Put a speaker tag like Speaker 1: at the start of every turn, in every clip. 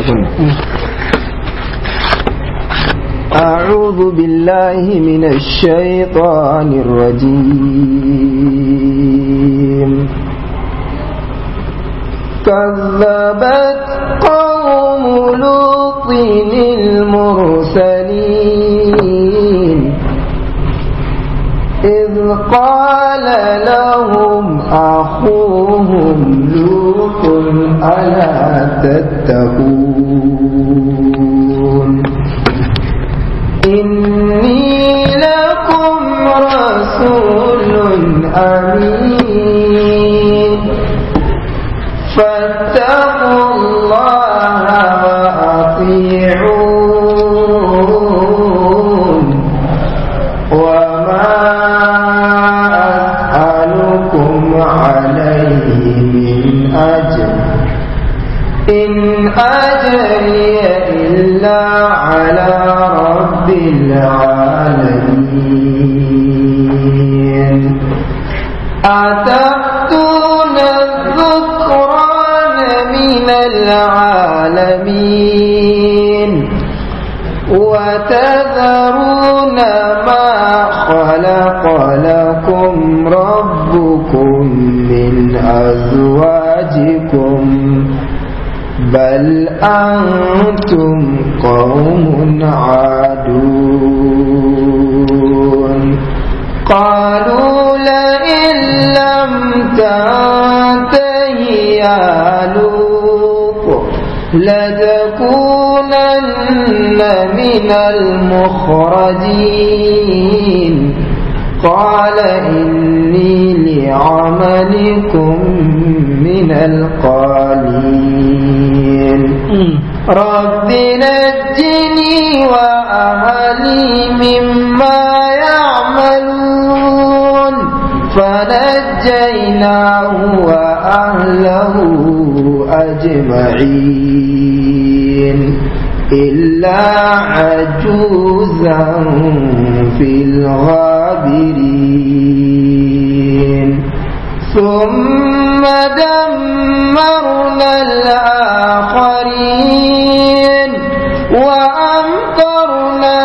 Speaker 1: أعوذ بالله من الشيطان الرجيم كذبت قوم لوط المرسلين إذ قال لهم أخوهم لوط ألا تتقون إني لكم رسول أمين فاتقوا الله وأطيعون وما أسألكم عليه من أجر إن أجري إلا على رب العالمين أتأتون الذكران من العالمين وتذرون ما خلق لكم ربكم من أزواجكم بل أنتم قوم عادون قالوا لئن لم تنته يا لوط لتكونن من المخرجين قال إني لعملكم من القالين رب نجني وأهلي مما يعملون فنجيناه وأهله أجمعين إلا عجوزا في الغابرين ثم دمرنا الآخرين وأمطرنا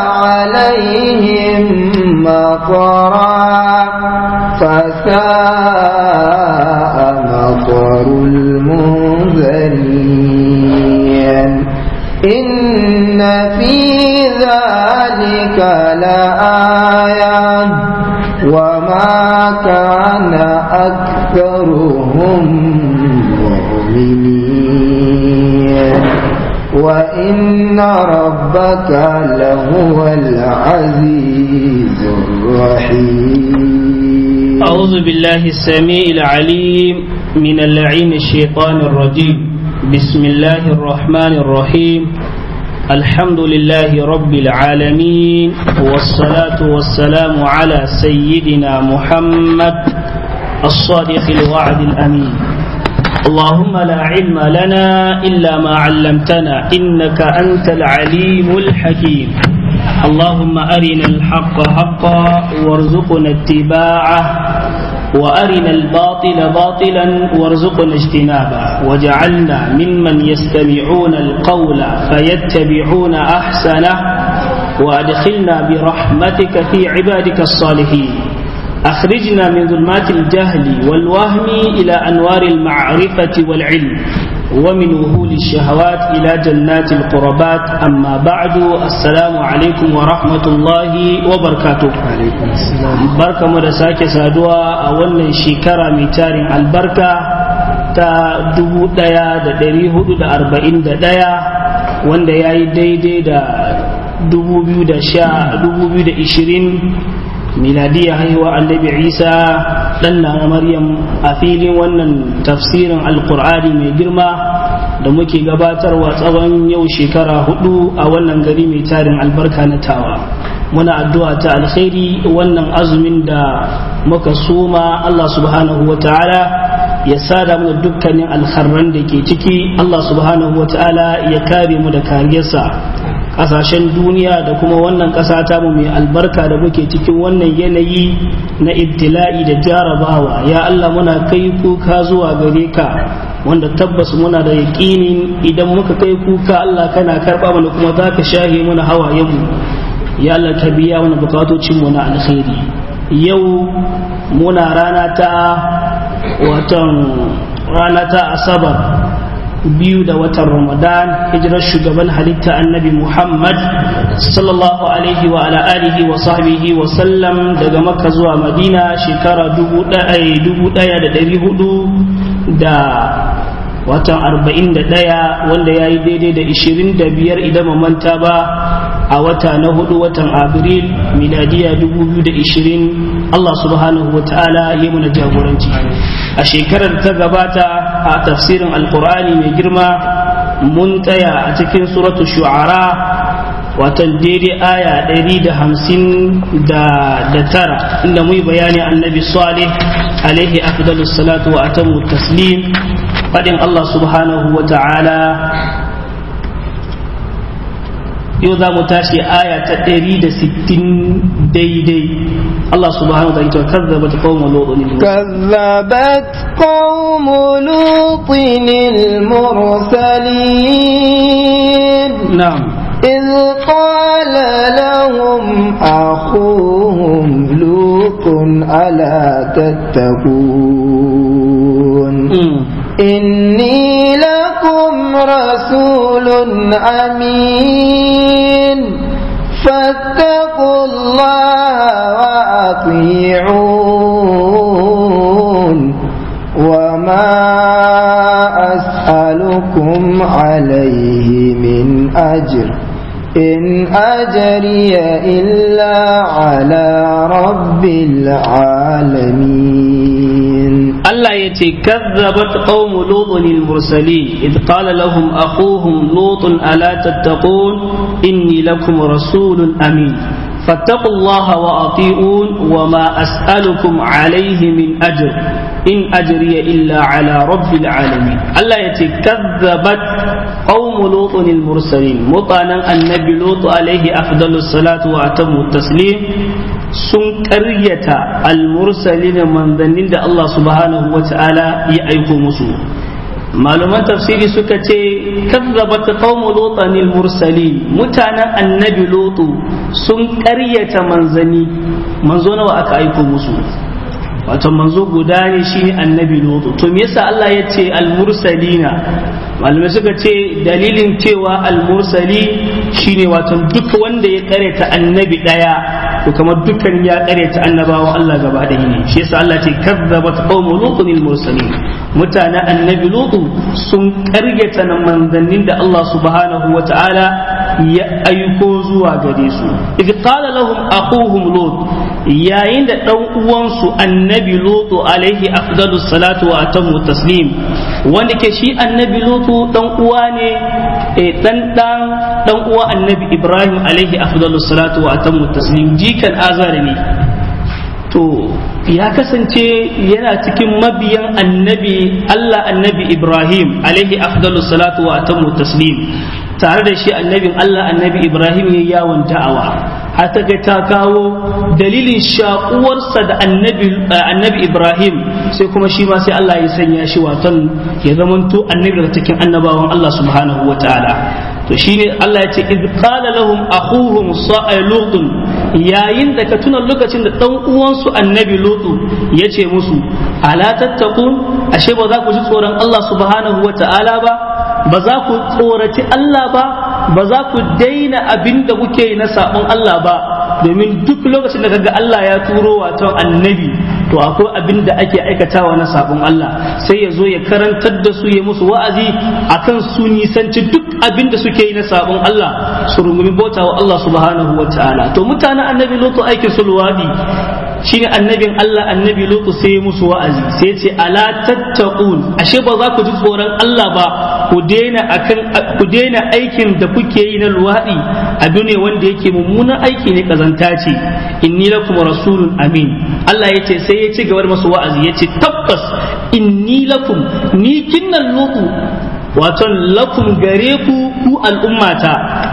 Speaker 1: عليهم مطرا فساء مطر المنذرين إن في ذلك لآية وما كان أكثرهم مؤمنين وإن ربك لهو العزيز الرحيم
Speaker 2: أعوذ بالله السميع العليم من اللعين الشيطان الرجيم بسم الله الرحمن الرحيم الحمد لله رب العالمين والصلاة والسلام على سيدنا محمد الصادق الوعد الأمين اللهم لا علم لنا إلا ما علمتنا إنك أنت العليم الحكيم اللهم أرنا الحق حقا وارزقنا اتباعه وأرنا الباطل باطلا وارزقنا اجتنابه وجعلنا ممن يستمعون القول فيتبعون أحسنه وأدخلنا برحمتك في عبادك الصالحين أخرجنا من ظلمات الجهل والوهم إلى أنوار المعرفة والعلم ومن وهول الشهوات إلى جنات القربات أما بعد السلام عليكم ورحمة الله وبركاته عليكم السلام بركة مدساك سادوا أولا شكرا ميتار البركة تا دبو ديا دا دري هدو دا أربعين دا ديا wanda ya yi daidai da 2020 miladiya haihuwa annabi isa dan na maryam a filin wannan tafsirin alkur'ani mai girma da muke gabatarwa tsawon yau shekara hudu a wannan gari mai tarin albarka na tawa muna addu'a ta alkhairi wannan azumin da muka soma allah subhanahu wa ta'ala ya sada mu dukkanin alkharran da ke ciki allah subhanahu wa ta'ala ya kare mu da kariyarsa kasashen duniya da kuma wannan ƙasa ta mu mai albarka da muke cikin wannan yanayi na ibtila'i da jarabawa ya Allah muna kai kuka zuwa gare ka wanda tabbas muna da yaƙinin idan muka kai kuka Allah kana karɓa mana kuma za ka shahe mana hawayenmu ya Allah ka biya mana bukatocinmu na alkhairi yau muna rana ta watan rana ta asabar biyu da watan ramadan hijirar shugaban halitta annabi muhammad sallallahu alaihi wa ala alihi wa sahbihi wa sallam daga makka zuwa madina shekara dubu ɗaya da ɗari hudu da watan arba'in da ɗaya wanda ya yi daidai da ishirin da biyar idan manta ba a wata na hudu watan abril miladiya dubu biyu da ishirin allah subhanahu wa ta'ala ya muna jagoranci a shekarar ta gabata a tafsirin alkur'ani mai girma mun tsaya a cikin suratu shu'ara watan daidai aya ɗari da hamsin da tara inda mu bayani annabi salih alaihi afdalus salatu wa atamu taslim faɗin allah subhanahu wa ta'ala yau za mu tashi aya ta ɗari da sittin daidai Allah subhanahu wa ta'ala kazzabat qawmu lutin
Speaker 1: كذبت قوم لوط المرسلين
Speaker 2: na'am
Speaker 1: إذ قال لهم أخوهم لوط ألا تتقون إني لكم رسول أمين فاتقوا الله وأطيعون وما أسألكم عليه من أجر إن أجري إلا على رب العالمين
Speaker 2: Allah ya ce kazzabat qaumu lutun al-mursalin id qala lahum akhuhum lutun ala tattaqun inni lakum rasulun amin فاتقوا الله وأطيعون وما أسألكم عليه من أجر إن أجري إلا على رب العالمين الله يتكذبت قوم لوط المرسلين مطانا النبي لوط عليه أفضل الصلاة وأتم التسليم sun ƙaryata almursalin manzannin da Allah subhanahu wa ta'ala ya aiko musu malaman tafsiri suka ce kazzabat qaumu lutan mursalin mutanen annabi lutu sun ƙaryata manzani manzo nawa aka aiko musu wato manzo guda ne shine annabi lutu to me yasa Allah ya ce almursalina malamai suka ce dalilin cewa almursali shine wato duk wanda ya ƙaryata annabi daya to kamar dukkan ya ƙaryata annabawan Allah gaba ɗaya ne shi yasa Allah ce kazzabat qaumu lutun mursalin mutanen annabi lutu sun ƙaryata nan manzannin da Allah subhanahu wa ta'ala ya aiko zuwa gare su idh qala lahum aquhum lut yayin da dan uwansu annabi lutu alaihi afdalus salatu wa atamu taslim wanda ke shi annabi lutu dan uwa ne dan dan dan uwa annabi ibrahim alaihi afdalus salatu wa atamu taslim jikan azari ne to ya kasance yana cikin mabiyan annabi Allah annabi Ibrahim alaihi afdalus salatu wa atamu taslim tare da shi annabin Allah annabi Ibrahim ya yawon da'awa har ta ta kawo dalilin shakuwarsa da annabi annabi Ibrahim sai kuma shi ma sai Allah ya sanya shi watan ya zamanto annabi da cikin annabawan Allah subhanahu wa ta'ala to shine Allah ya ce iz qala lahum akhuhum sa'ilutun yayin da ka tuna lokacin da dan uwansu annabi lutu ya ce musu ala tattaqun ashe ba za ku ji tsoron Allah subhanahu wa ta'ala ba ba za ku tsoraci Allah ba ba za ku daina abin da kuke yi na sabon Allah ba domin duk lokacin da kaga Allah ya turo wato annabi to akwai abin da ake aikatawa na sabon Allah sai ya zo ya karantar da su ya musu wa'azi akan su nisanci duk abin da suke yi na sabon Allah su rungumi bauta wa Allah subhanahu wa ta'ala to mutanen annabi lutu aikin su luwadi shine annabin Allah annabi lutu sai ya musu wa'azi sai ya ce ala tattaqun ashe ba za ku ji tsoron Allah ba ku daina akan ku daina aikin da kuke yi na luwadi abu ne wanda yake mummunan aiki ne kazanta ce inni lakum rasulun amin Allah ya ce sai ya ci gaba da masu wa'azi ya ce tabbas inni lakum ni kinnan lutu waton lakum gare ku ku al'ummata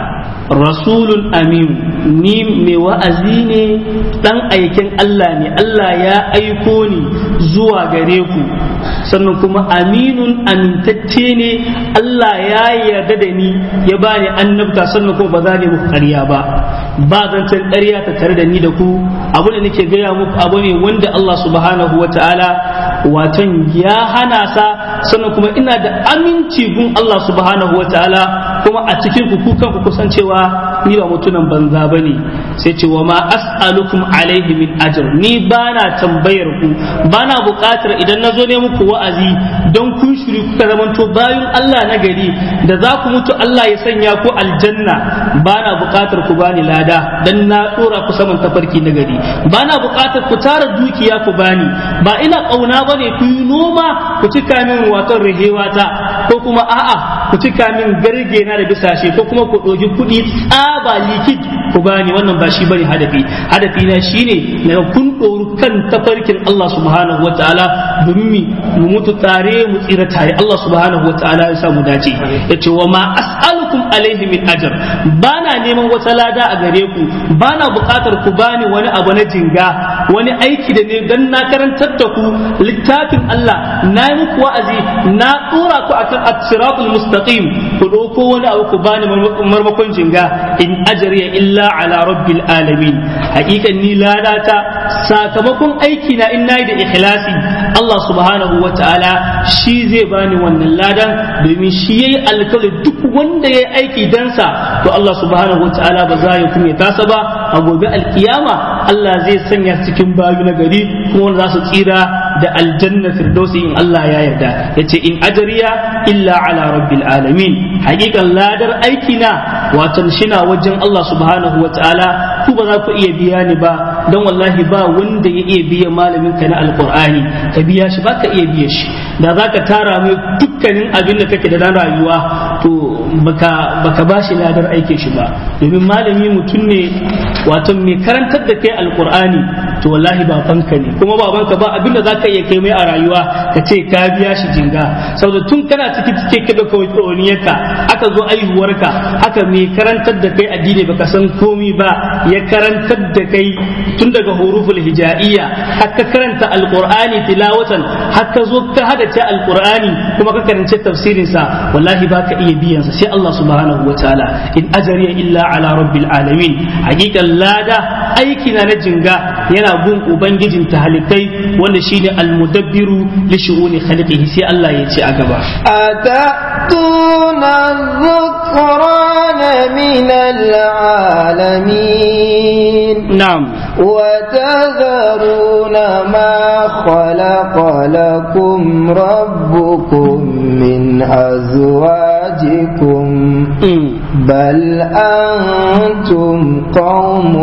Speaker 2: rasulun amin ni mai wa'azi ne dan aikin Allah ne Allah ya aiko ni zuwa gare ku sannan kuma aminun amintacce ne Allah ya yarda da ni ya bani annabta sannan kuma ba za ne muku ƙarya ba ba zancen ƙarya ta tare da ni da ku abu da nake gaya muku abu ne wanda Allah subhanahu wa ta'ala watan ya hana sa sannan kuma ina da aminci gun Allah subhanahu wa ta'ala kuma a cikin ku kukan ku kusan cewa ni ba mutunan banza bane sai ce wa ma as'alukum alaihi min ajr ni bana tambayar ku bana buƙatar idan na zo ne muku wa'azi don kun shiri kuka zamanto bayan Allah na gari da za ku mutu Allah ya sanya ku aljanna bana buƙatar ku bani lada dan na dora ku saman tafarki na gari bana buƙatar ku tara dukiya ku bani ba ina kauna bane ku yi noma ku cika min waton rihewata ko kuma a'a ku cika min garge na da bisashe ko kuma ku ɗogi kuɗi tsaba likid ku bani wannan ba shi bane hadafi hadafi na shine na kun ɗoru kan tafarkin Allah subhanahu wataala domin mu mutu tare mu tsira tare Allah subhanahu wataala ya sa mu dace yace wa ma as'alukum alaihi min ajr bana neman wata lada a gare ku bana buƙatar ku bani wani abu na jinga wani aiki da ne dan na karantar da ku littafin Allah na yi muku wa'azi na dora ku akan as-siratul mustaqim ku ɗauko wani abu ku bani marmakon jinga in ajriya illa ala rabbil alamin hakikan ni ladata sakamakon aiki na in nayi da ikhlasi Allah subhanahu wa ta'ala shi zai bani wannan ladan domin shi yayi alkawari duk wanda yayi aiki dan sa to Allah subhanahu wa ta'ala ba za ya kuma tasa ba a gobe alkiyama Allah zai sanya cikin bayu na gari kuma wanda za su tsira da aljanna firdausi in Allah ya yarda yace in ajriya illa ala rabbil alamin hakikan ladar aiki na watan shina wajen Allah subhanahu wa ta'ala ku ba za ku iya biya ni ba don wallahi ba wanda ya iya biya malamin ka na alqur'ani ka biya shi ba ka iya biya shi da za ka tara mai dukkanin abin da kake da na rayuwa to baka baka ba shi ladar aikin shi ba domin malami mutum ne wato mai karantar da kai alqur'ani to wallahi babanka ne kuma babanka ba abin da za ka iya kai mai a rayuwa ka ce ka biya shi jinga saboda tun kana ciki cike ka da kawaniyarka aka zo aihuwarka haka mai karantar da kai addini baka san komi ba ya karantar da kai tun daga huruful hijaiya haka karanta alqur'ani tilawatan haka zo ka hadace alqur'ani kuma ka karance tafsirin sa wallahi baka iya biyan sa sai Allah subhanahu wataala in ajriya illa ala rabbil alamin hakikan lada aiki na na jinga yana gun ubangijin talikai wanda shine almudabbiru li shu'uni khaliqihi sai Allah ya ce a gaba
Speaker 1: أتأتون الذكران من العالمين
Speaker 2: na'am
Speaker 1: وتذرون ما خلق لكم ربكم من أزواجكم
Speaker 2: Mm.
Speaker 1: بل أنتم قوم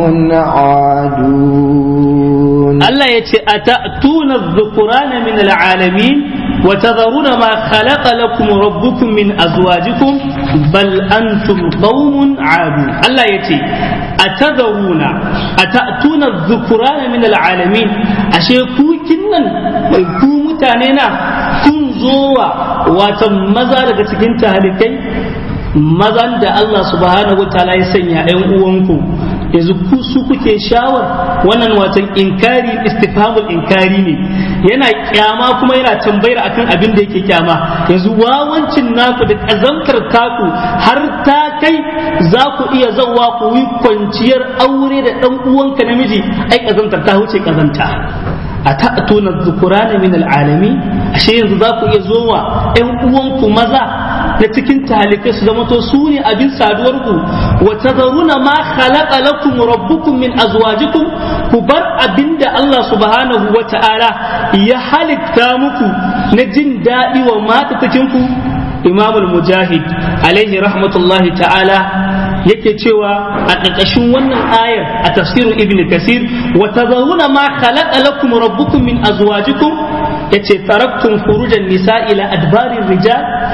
Speaker 1: عادون
Speaker 2: Allah ya ce a ta'tuna dhukurana min al'alamin wa tadharuna ma khalaqa lakum rabbukum min azwajikum bal antum qaumun adu Allah ya ce a tadharuna a ta'tuna dhukurana min al'alamin ashe ku kinnan ku mutane na kun zowa wata maza daga cikin talikai mazan da Allah subhanahu wa ta'ala ya sanya ‘yan uwanku yanzu ku su kuke shawar wannan watan inkari istifhamul inkari ne yana kyama kuma yana tambayar akan abin da yake kyama yanzu wawancin naku da kazantar taku har ta kai za ku iya zawa ku yi kwanciyar aure da ɗan uwanka namiji ai kazantar ta wuce kazanta a ta'tuna dhukurana min al'alami ashe yanzu za ku iya zowa ƴan uwanku maza na cikin talikai su zama to su ne abin saduwar ku wa tazaruna ma khalaqa lakum rabbukum min azwajikum ku bar abinda Allah subhanahu wa ta'ala ya halitta muku na jin daɗi wa mata cikin ku Imam al-Mujahid alaihi rahmatullahi ta'ala yake cewa a ƙarƙashin wannan ayar a tafsirin Ibn Kasir wa tazaruna ma khalaqa lakum rabbukum min azwajikum yace taraktum furujan nisa ila adbarir rijal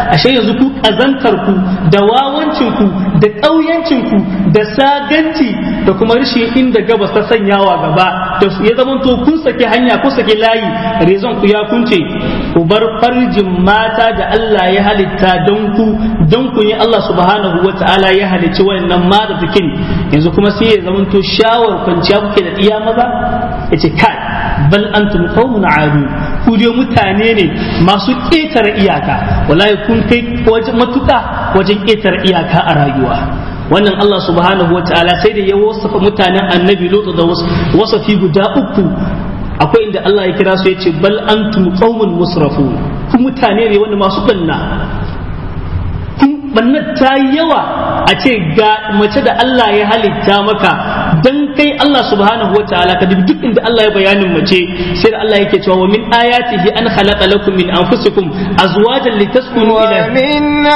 Speaker 2: ashe yanzu ku kazantar ku da wawancin ku da ƙauyancin ku da saganci da kuma rashin inda gabas ta sanyawa gaba da ya zama to kun saki hanya kun saki layi rezon ku ya kunce ku bar farjin mata da Allah ya halitta don ku don ku ne Allah subhanahu wa ta'ala ya halicci wannan mata jikin yanzu kuma sai ya zama to shawar kwanciya kuke da iya maza yace kai bal antum qaumun aadu ku dai mutane ne masu ƙetare iyaka wallahi kun kai wajen matuƙa wajen ƙetare iyaka a rayuwa wannan Allah subhanahu wa ta'ala sai da ya wasafa mutanen annabi lutu da wasafi guda uku akwai inda Allah ya kira su ya ce bal antum qaumun musrafun ku mutane ne wanda masu banna kun banna ta yawa a ce ga mace da Allah ya halitta maka dan kai Allah subhanahu wa ta'ala ka duk duk inda Allah ya bayanin mace sai da Allah yake cewa wa min ayatihi an khalaqa lakum min anfusikum azwajan litaskunu ila
Speaker 1: ومن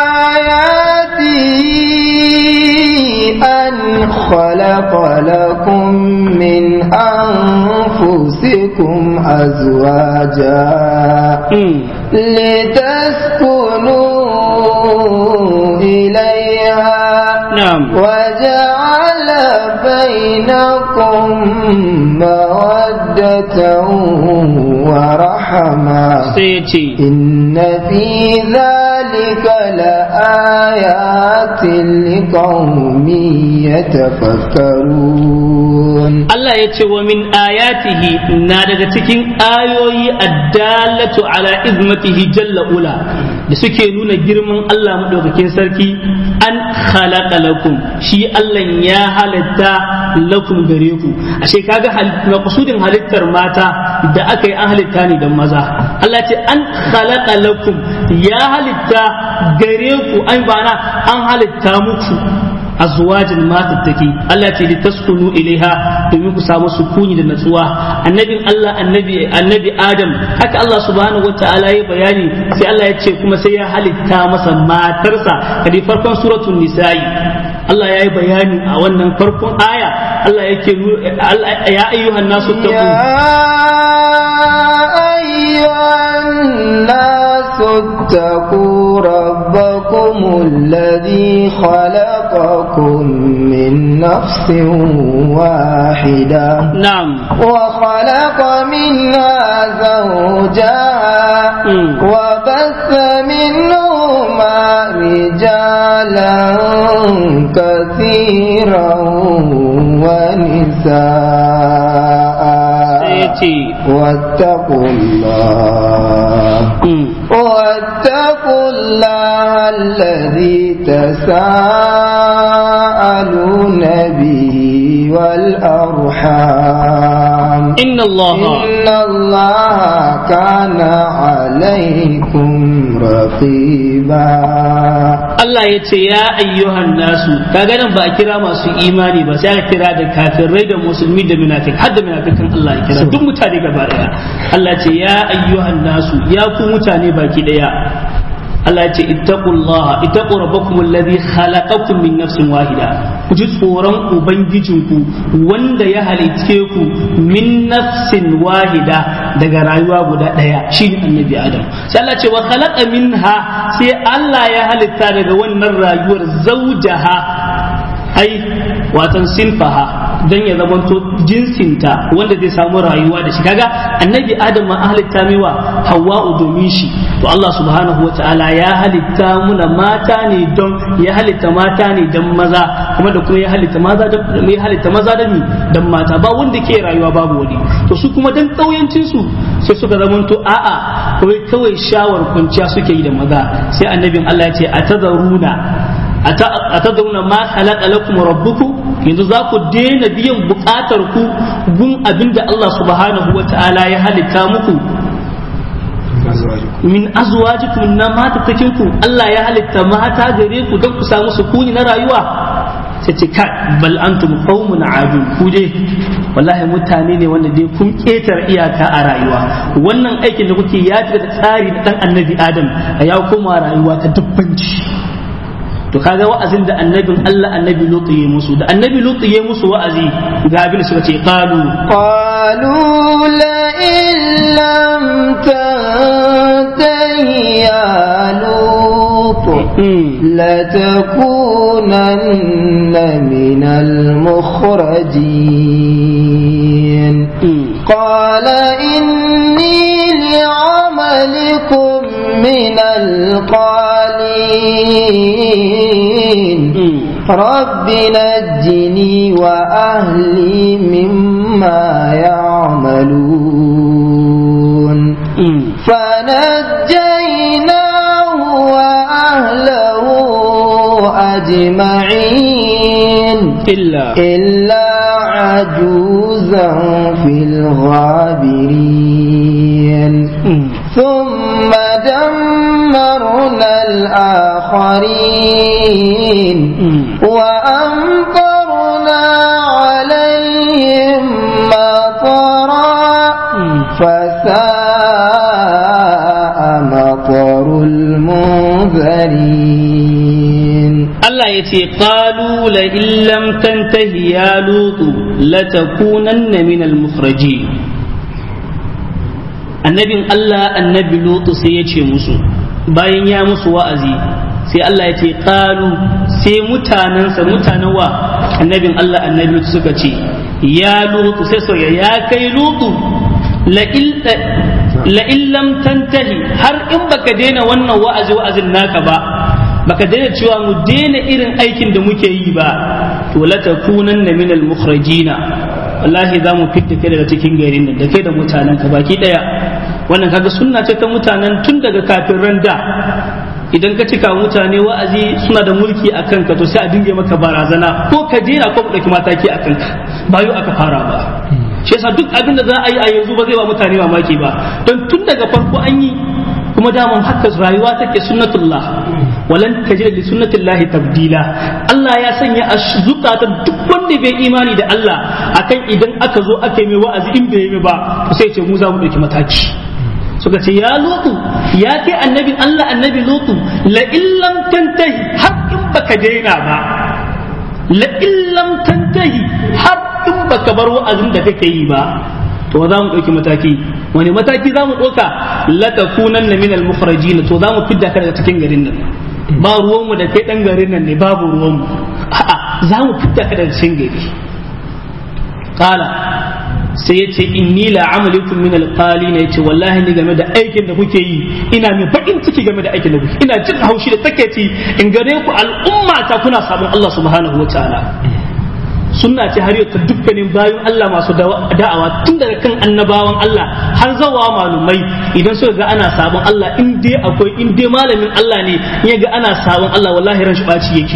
Speaker 1: آياته أن خلق لكم من أنفسكم أزواجا لتسكنوا إليها
Speaker 2: نعم
Speaker 1: وجعل بينكم مودة ورحمة
Speaker 2: sai ya ce
Speaker 1: إن في ذلك لآيات لقوم يتفكرون
Speaker 2: Allah ya ce wa min ayatihi na daga cikin ayoyi addalatu ala izmatihi jalla ula da suke nuna girman Allah madaukakin sarki an khalaqa lakum shi Allah ya halitta lakum gare ku ashe kaga maqsudin halittar mata da aka yi an halitta ne dan maza Allah ce an khalaqa lakum ya halitta gare ku an bana an halitta muku azwajin matattaki Allah ce litaskunu ilaiha domin ku samu sukuni da natsuwa annabin Allah annabi annabi Adam haka Allah subhanahu wataala ya bayani sai Allah ya ce kuma sai ya halitta masa matarsa kadi farkon suratul nisa'i Allah ya yi bayani a wannan farkon aya Allah yake ya ayyuhan nasu taqu
Speaker 1: أيها الناس اتقوا ربكم الذي خلقكم من نفس واحدة
Speaker 2: na'am
Speaker 1: وخلق منها زوجها
Speaker 2: مم.
Speaker 1: وبث منهما رجالا كثيرا ونساء
Speaker 2: sai ya ce
Speaker 1: واتقوا الله
Speaker 2: mm,
Speaker 1: واتقوا الله الذي تساءلون به والأرحام
Speaker 2: inna Allah
Speaker 1: إن الله كان عليكم رقيبا
Speaker 2: Allah ya ce ya ayyuhan nasu kaga nan ba a kira masu imani ba sai aka kira da kafirai da musulmi da munafik har da munafikan Allah ya kira duk mutane gaba daya Allah ya ce ya ayyuhan nasu ya ku mutane baki daya Allah ya ce ittaqullaha ittaqu rabbakum alladhi khalaqakum min nafsin wahida ku ji tsoron ubangijinku wanda ya halicce ku min nafsin wahida daga rayuwa guda daya shine annabi adam sai Allah ce wa khalaqa minha sai Allah ya halitta daga wannan rayuwar zaujaha ai watan sinfaha dan ya zamanto jinsinta wanda zai samu rayuwa da shi kaga annabi adam ma halitta mewa hawa'u domin shi to Allah subhanahu wata'ala ya halitta muna mata ne don ya halitta mata ne don maza kuma da kuma ya halitta maza da ya halitta maza da ni don mata ba wanda ke rayuwa babu wani to su kuma dan kauyancin su sai suka zamanto a'a kawai kawai shawar kwanciya suke yi da maza sai annabin Allah ya ce atazaruna atadruna ma khalaqa lakum rabbukum yanzu za ku daina biyan bukatar ku gun abinda Allah subhanahu wata'ala ya halitta muku min azwajikum na mata ku Allah ya halitta mata gare ku don ku samu sukuni na rayuwa sai ce kai bal antum qaumun adun ku dai wallahi mutane ne wanda dai kun ketar iyaka a rayuwa wannan aikin da kuke ya da tsari da dan annabi adam a ya koma rayuwa ta dubbanci to kaga wa'azin da annabin Allah annabi Lutu ya musu da annabi Lutu ya musu wa'azi ga abin da suka ce qalu
Speaker 1: قالوا لئن لم تنته يا لوط لتكونن من المخرجين قال إني لعملكم من القالين رب نجني وأهلي مما يعملون فنجيناه وأهله أجمعين
Speaker 2: إلا
Speaker 1: إلا عجوزا في الغابرين ثم دمرنا الآخرين وأمطرنا عليهم مطرا فساء مطر المنذرين
Speaker 2: Allah ya ce qalu la illam tantahi ya lutu latakunanna min al-mukhraji annabin Allah annabi lutu sai ya ce musu bayan ya musu wa'azi sai Allah ya ce qalu sai mutanansa mutanen wa annabin Allah annabi lutu suka ce ya lutu sai soya ya kai lutu la illam tantahi har in baka daina wannan wa'azi wa'azin naka ba baka daina cewa mu daina irin aikin da muke yi ba to la takunanna min al mukhrajina wallahi za mu fitta kai daga cikin garin nan da kai da mutanen ka baki daya wannan kaga sunna ce ta mutanen tun daga kafin randa idan ka cika mutane wa'azi suna da mulki a kanka to sai a dinga maka barazana ko ka jera ko ka dauki mataki a kanka ba yau aka fara ba shi yasa duk abin da za a yi a yanzu ba zai ba mutane mamaki ba don tun daga farko an yi kuma daman haka rayuwa take sunnatullah walan tajid li sunnatillahi tabdila Allah ya sanya a zukatan duk wanda bai imani da Allah akan idan aka zo aka yi mai wa'azi in bai yi ba to sai ce mu za mu dauki mataki suka ce ya lutu ya kai annabin Allah annabi lutu la illam tantahi har in baka daina ba la illam tantahi har in baka bar wa'azin da kake yi ba to za mu ɗauki mataki wani mataki za mu ɗauka latakunan na minal mukhrajin to za mu fidda ka daga cikin garin nan ba ruwanmu da kai ɗan garin nan ne babu ruwanmu a'a za mu fidda ka daga cikin gari kala sai ya ce inni la amalikum min alqalina yace wallahi ni game da aikin da kuke yi ina mai bakin ciki game da aikin da kuke ina jin haushi da takeici in gare ku al'umma ta kuna sabon Allah subhanahu wataala sunna ce har yau ta dukkanin bayan Allah masu da'awa tun daga kan annabawan Allah har zawa malumai idan suka ga ana sabon Allah in dai akwai in dai malamin Allah ne ya ga ana sabon Allah wallahi ran shi baci yake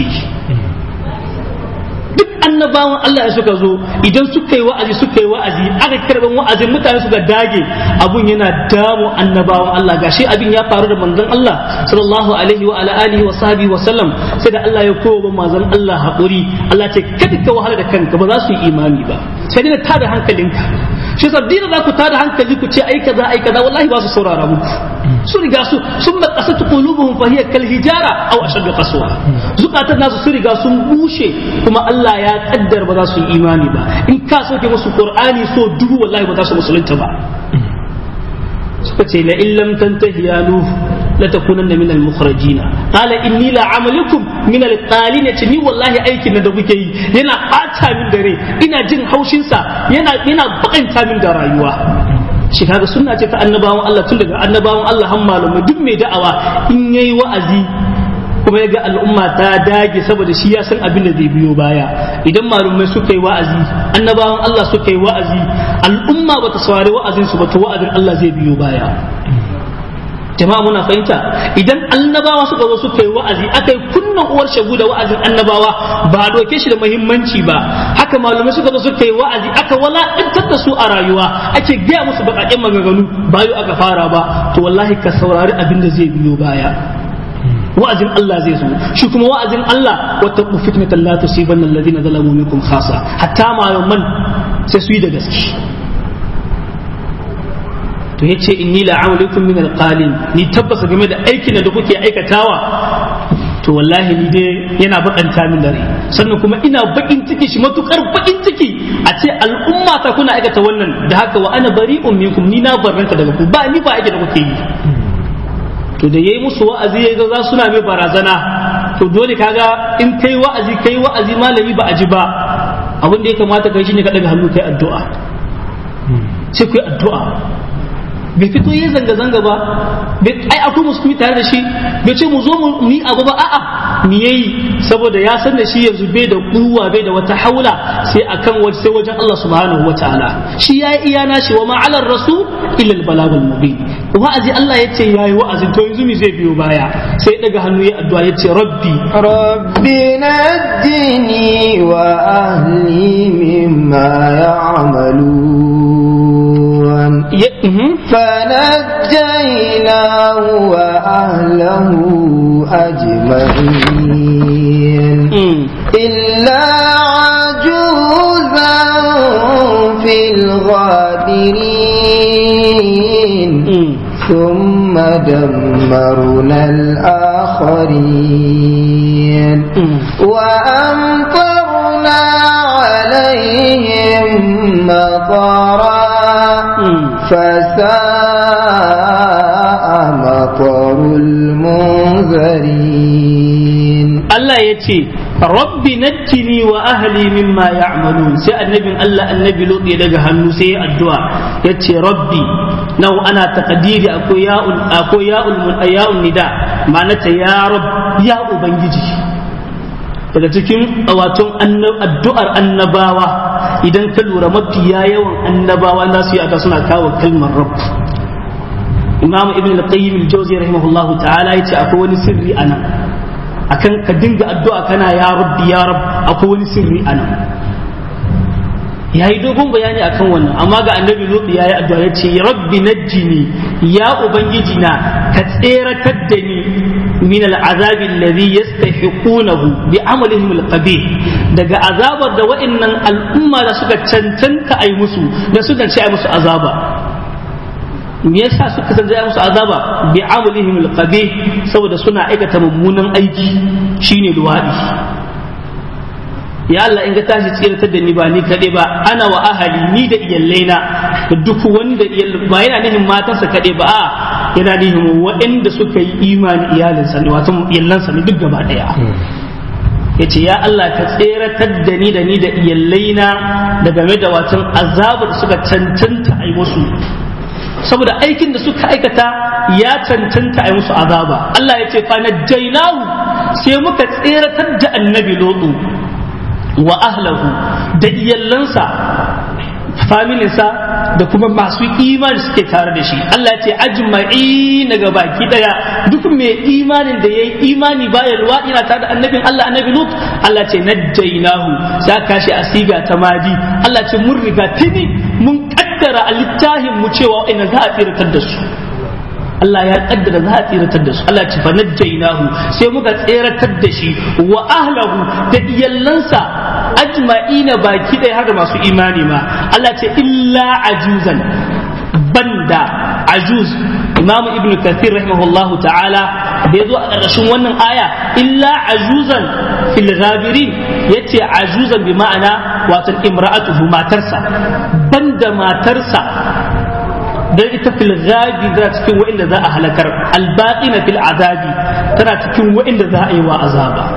Speaker 2: duk annabawan Allah ya suka zo idan suka yi wa'azi suka yi wa'azi aka karban wa'azin mutane suka dage abun yana damu annabawan Allah gashi abin ya faru da manzon Allah sallallahu alaihi wa ala alihi wa sahbihi wa sallam sai da Allah ya kowa manzon Allah haƙuri Allah ce kada ka wahala da kanka ba za su yi imani ba sai dai tada hankalinka shi yasa dina za ku tada hankali ku ce ai kaza ai kaza wallahi ba su saurara muku su riga su sun ba kasatu qulubuhum fa hiya kal hijara aw ashaddu qaswa zukatan nasu su riga sun bushe kuma Allah ya kaddar ba za su yi imani ba in ka soke musu qur'ani so dubu wallahi ba za su musulunta ba suka ce la illam tantahi ya nuh la takunanna min al mukhrajina qala inni la amalukum min al qalin ce ni wallahi aikin da kuke yi yana bata min dare ina jin haushin sa yana yana bakanta min da rayuwa shi kaga sunna ce ta annabawan Allah tun daga annabawan Allah har malamai duk mai da'awa in yayi wa'azi kuma ya ga al'umma ta dage saboda shi ya san abin da zai biyo baya idan malumai suka yi wa'azi annabawan Allah suka yi wa'azi al'umma bata saurari wa'azin su ba to wa'azin Allah zai biyo baya jama'a muna fahimta idan annabawa suka zo suka yi wa'azi aka yi kunnan uwar shagu da wa'azin annabawa ba a doke shi da muhimmanci ba haka malumai suka zo suka yi wa'azi aka walakantar da su a rayuwa ake gaya musu baƙaƙen maganganu bayo aka fara ba to wallahi ka saurari abin da zai biyo baya wa'azin Allah zai zo shi kuma wa'azin Allah wata fitnatan la tusibanna alladhina zalamu minkum khasa hatta malaman sai su yi da gaske to yace inni la a'lamukum min alqalin ni tabbasa game da aikin da kuke aikatawa to wallahi ni dai yana bakanta min dare sannan kuma ina bakin ciki shi matukar bakin ciki a ce al'umma ta kuna aikata wannan da haka wa ana bari'un minkum ni na barranta daga ku ba ni ba aike da kuke yi to da yayi musu wa'azi ya ga za suna mai barazana to dole kaga in kai wa'azi kai wa'azi malami ba a ji ba abin da ya kamata kai shine ka daga hannu kai addu'a sai kai addu'a bai fito yi zanga-zanga ba ai akwai musulmi tare da shi bai ce mu zo mu yi abu ba a'a ni yayi saboda ya san da shi yanzu bai da kuwa bai da wata haula sai akan waje sai wajen Allah subhanahu wataala shi yayi iya nashi wa ma ala rasul illa al balagul mubin wa'azi Allah yace yayi wa'azin to yanzu mi zai biyo baya sai daga hannu ya addu'a yace rabbi
Speaker 1: rabbi najjini wa ahli mimma ya'malun فنجيناه وأهله أجمعين إلا عجوزا في الغابرين ثم دمرنا الآخرين وأمطرنا عليهم مطرا فساء مطر المنذرين
Speaker 2: الله يتي ربي نجني واهلي مما يعملون سي النبي الله النبي لوط يدغ hannu sai addu'a yace rabbi nau ana taqdiri akwai ya'ul akwai ya'ul ya'ul nida ma'anata ya rabb ya ubangiji daga cikin waton addu'ar annabawa idan ka lura mafiya yawan annabawa za su yi aka suna kawo kalmar rabb imamu ibn al-qayyim al-jawzi rahimahullahu ta'ala yace akwai wani sirri anan akan ka dinga addu'a kana ya rabbi ya rabb akwai wani sirri anan yayi dogon bayani akan wannan amma ga annabi lut yayi addu'a yace rabbi najjini ya ubangiji na ka tseratar da ni min al'azab alladhi yastahiqunahu bi amalihim al-qabih daga azabar da wa'annan al'umma da suka cancanta ai musu da suka ce ai musu azaba me yasa suka san ai musu azaba bi amalihim al-qabih saboda suna aikata mummunan aiki shine luwadi ya Allah in ga tashi tsiratar da ni ba ni kaɗai ba ana wa ahali ni da iyallaina da duk wanda ba yana nihin matarsa kaɗai ba a yana nihin waɗanda suka yi imani iyalinsa ne wato iyalansa ne duk gaba ɗaya ya ce ya Allah ka tseratar da ni da ni da iyallaina da game da watan azabar suka cancanta a yi musu saboda aikin da suka aikata ya cancanta a yi musu azaba Allah ya ce fa najjaynahu sai muka tseratar da annabi lotu wa ahlahu da iyallansa familinsa da kuma masu imani suke tare da shi Allah ya ce ajma'i daga baki daya duk mai imanin da yayi imani bayan luwaɗi na tare da annabin Allah annabi Lut Allah ce najjaynahu za ka shi asiga ta madi Allah ce mun riga tini mun kaddara a littafin mu cewa ina za a tsiratar da su Allah ya kaddara za a tsiratar da su Allah ce fa najjaynahu sai muka tsiratar da shi wa ahlahu da iyallansa ajma'ina baki ɗaya har da masu imani ma Allah ce illa ajuzan banda ajuz imamu ibn kathir rahimahullahu ta'ala da yazo a ƙarƙashin wannan aya illa ajuzan fil ghabirin yace ajuzan bi ma'ana wato imra'atuhu matarsa banda matarsa dan ita fil ghabi tana cikin wa'inda za a halakar albaqina fil azabi tana cikin wa'inda za a yi wa azaba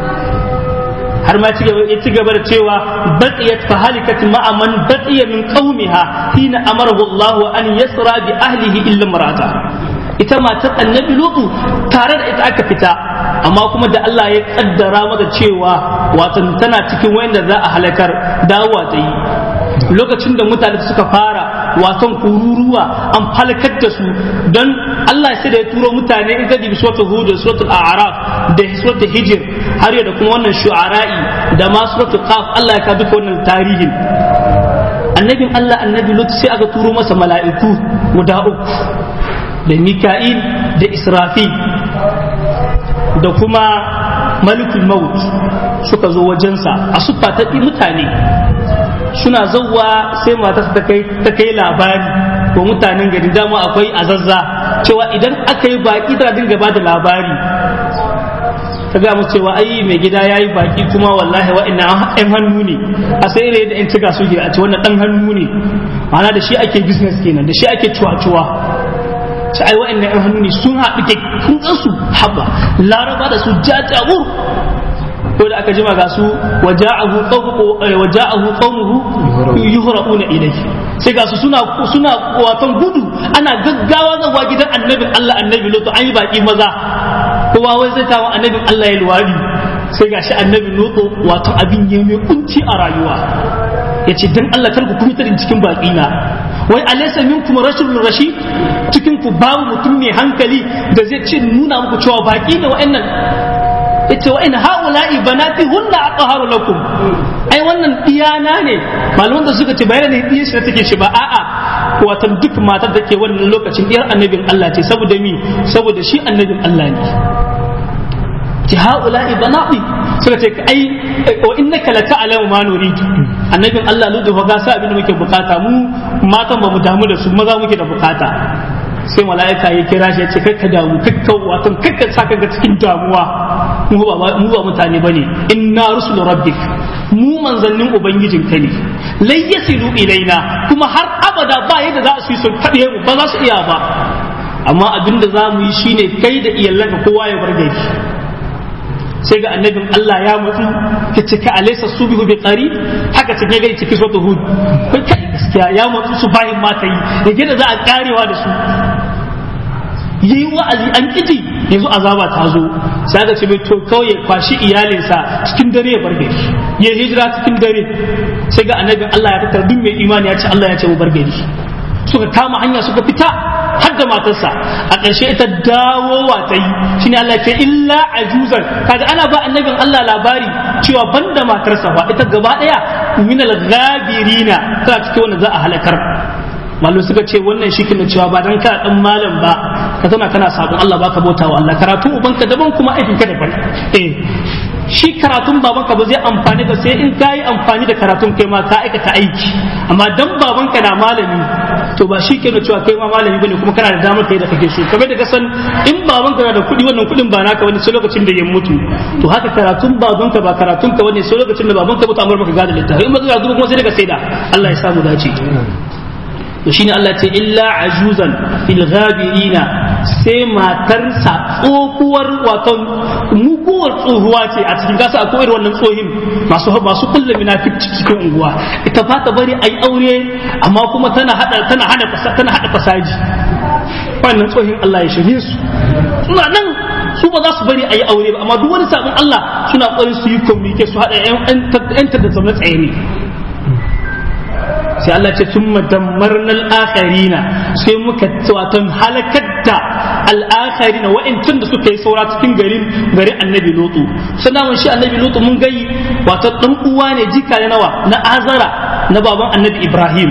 Speaker 2: har ma ya ci gaba da cewa baqiyat fa halikat ma'a man baqiya min qaumiha hina amarahu Allah an yasra bi ahlihi illa marata ita matar annabi lutu tare da ita aka fita amma kuma da Allah ya kaddara mata cewa wato tana cikin wayanda za a halakar dawowa ta yi lokacin da mutane suka fara wasan kururuwa an falakar da su don Allah sai da ya turo mutane in ka dibi suratul hud da suratul a'raf da suratul hijr har da kuma wannan shu'ara'i da ma suratul qaf Allah ya ka duka wannan tarihin annabin Allah annabi lut sai aka turo masa mala'iku guda uku da mika'il da israfil da kuma malikul maut suka zo wajensa a suffa ta mutane suna zauwa sai matarsa ta kai ta kai labari ko mutanen gari dama akwai azazza cewa idan aka yi baki tana dinga ba da labari ta ga musu cewa ai mai gida ya yi baki kuma wallahi wa'annan ɗan hannu ne a sai ne da ɗan cika suke a ce wannan ɗan hannu ne ma'ana da shi ake business kenan da shi ake cuwa-cuwa su ai wa'annan yan hannu ne sun haɗu ke kun su haba laraba da su jajawur ko da aka jima ga su waja'ahu qawmuhu waja'ahu qawmuhu yuhra'una ilayhi sai ga su suna suna watan gudu ana gaggawa zawa gidan annabin Allah annabi lutu an yi baki maza kowa wai zai tawo annabin Allah ya luwadi sai ga shi annabi lutu wato abin ya mai kunci a rayuwa yace dan Allah kar ku kuma cikin baki na wai alaysa minkum rashulun rashid cikin ku babu mutum mai hankali da zai ce nuna muku cewa baki ne wa'annan yace wa in haula'i banati hunna aqharu lakum ai wannan iyana ne malaman da suka ce bayan ne diyan shi take shi ba a'a watan duk matar da ke wannan lokacin diyar annabin Allah ce saboda mi saboda shi annabin Allah ne ce haula'i banati suka ce ai wa innaka la ta'lamu ma nurid annabin Allah ludu fa ga sa abin da muke bukata mu matan ba mu damu da su maza muke da bukata sai mala'ika ya kira shi ya ce kai ka damu kakka wato kakka sa ka cikin damuwa mu ba mu ba mutane bane inna rusul rabbik mu manzannin ubangijin ka ne lai yasilu ilaina kuma har abada ba yadda za su yi su fade mu ba za su iya ba amma abin da za mu yi shine kai da iyalanka kowa ya bar gari sai ga annabin Allah ya mutu ka cika alaysa subihu bi qari haka take ga ciki so hud kai kai gaskiya ya mutu su bayin mata yi da gida za a karewa da su yi wa'azi an kiji yanzu azaba ta zo sai ga ce mai to kawai ya kwashi iyalinsa cikin dare ya bar gari ya hijira cikin dare sai ga annabin Allah ya fitar duk mai imani ya ce Allah ya ce mu bar gari suka kama hanya suka fita har da matarsa a ƙarshe ita dawowa ta yi shine Allah ce illa ajuzan kaga ana ba annabin Allah labari cewa banda matarsa ba ita gaba daya minal ghabirina tana cikin wanda za a halakar mallu suka ce wannan shi kin cewa ba dan kana dan malam ba ka zauna kana sabon Allah baka bauta wa Allah karatu ubanka daban kuma aikin ka daban eh shi karatun babanka ba zai amfani ba sai in ka yi amfani da karatun kai ma ka aikata aiki amma dan babanka na malami to ba shi ke da cewa kai ma malami bane kuma kana da damar kai da kake so kamar da kasan in babanka na da kuɗi wannan kuɗin ba naka wani sai lokacin da ya mutu to haka karatun babanka ba karatun ka wani sai lokacin da babanka mutu amma baka gada littafi in ba zai kuma sai daga saida Allah ya samu dace to shine Allah ce illa ajuzan fil ghabirina sai matarsa tsohuwar wato muguwar tsohuwa ce a cikin kasa akwai irin wannan tsohin masu masu kullum munafici cikin unguwa ita ba ta bari ayi aure amma kuma tana hada tana hada tana hada fasaji wannan tsohin Allah ya shirye su suna nan su ba za su bari ayi aure ba amma duk wani sabon Allah suna ƙoƙarin su yi communicate su hada yan da zama tsaye ne sai Allah ce sun madammarnal akharina sai muka watan halakar da al'akharina wa'ancin da suka yi saura cikin garin garin annabi lutu suna mun shi annabi lutu mun gai wato dan uwa ne jika ne nawa na azara na baban annabi ibrahim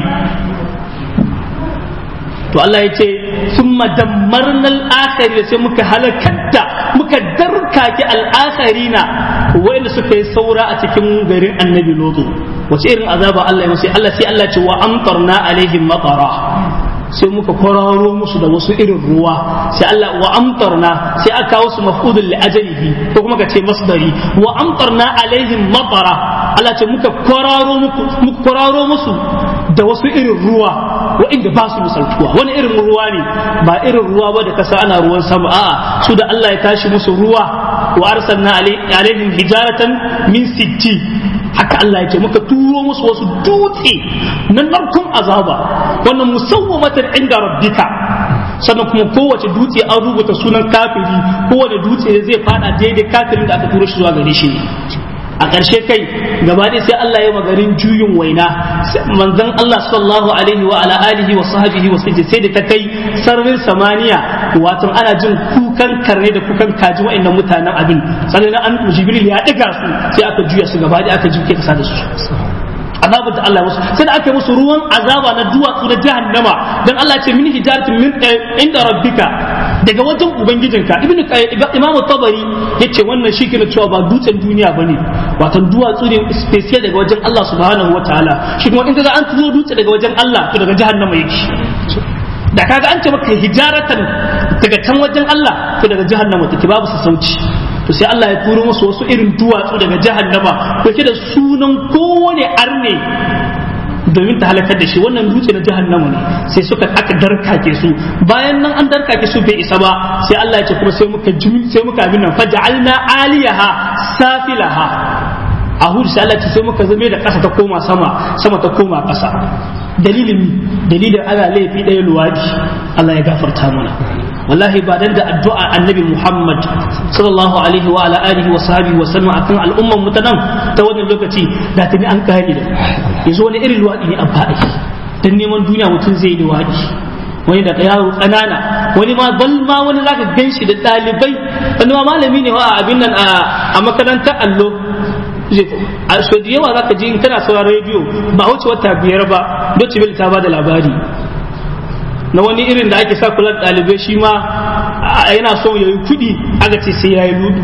Speaker 2: to Allah ya ce sun madammarnal akharina sai muka halakar da muka darkake al'akharina wa'anda suka yi saura a cikin garin annabi lutu wace irin azaba Allah ya musu Allah sai Allah ce wa amtarna alaihim matara sai muka kwararo musu da wasu irin ruwa sai Allah wa amtarna sai aka kawo su maf'udul li ajalihi ko kuma ka ce masdari wa amtarna alaihim matara Allah ce muka kwararo muku muka kwararo musu da wasu irin ruwa wa'inda ba su misaltuwa wani irin ruwa ne ba irin ruwa ba da kasa ana ruwan sama a'a su da Allah ya tashi musu ruwa wa arsalna alaihim hijaratan min sijji haka Allah ya ce muka turo musu wasu dutse na narkun azaba wannan musawwamatan inda rabbika sannan kuma kowace dutse an rubuta sunan kafiri kowane dutse zai fada daidai kafirin da aka turo shi zuwa gare shi a ƙarshe kai gaba ɗaya sai Allah ya magarin juyin waina manzon Allah sallallahu alaihi wa ala alihi wa sahbihi wa sallam sai da ta kai sararin samaniya wato ana jin kukan karne da kukan kaji wa'annan mutanen abin sannan an jibril ya ɗiga su sai aka juya su gaba ɗaya aka juke kasa da su azabar da Allah musu sai da aka yi musu ruwan azaba na duwatsu na jahannama dan Allah ce min hijaratin min inda rabbika daga wajen ubangijinka ibn imamu tabari yace wannan shi ke cewa ba dutsen duniya bane wato duwatsu ne special daga wajen Allah subhanahu wataala shi kuma in kaga an turo dutse daga wajen Allah to daga jahannama yake da kaga an ce maka hijaratan daga can wajen Allah to daga jahannama take babu sassauci to sai Allah ya turo musu wasu irin duwatsu daga jahannama dauke da sunan kowane arne domin ta halakar da shi wannan dutse na jahannama ne sai suka aka darkake su bayan nan an darkake su bai isa ba sai Allah ya ce kuma sai muka jumi sai muka abin nan faj'alna aliyaha safilaha a hudu sai Allah ya ce sai muka zame da ƙasa ta koma sama sama ta koma ƙasa dalilin dalilin ana laifi ɗaya luwadi Allah ya gafarta mana wallahi ba dan da addu'a annabi Muhammad sallallahu alaihi wa ala alihi wa sahbihi wa sallam akan al'umman mu ta nan ta wannan lokaci da tuni an kare da yanzu wani irin luwadi ne an faɗi dan neman duniya mutum zai yi luwadi wani da yaro ƙanana wani ma bal ma wani zaka gan shi da ɗalibai wani ma malami ne wa abin nan a makarantar allo a so da yawa zaka ji in kana sauraron rediyo ba wuce wata biyar ba Deutsche Welle ta bada labari na wani irin da ake sa kula da ɗalibai shi ma yana so ya yi kuɗi aka ce sai ya yi ludu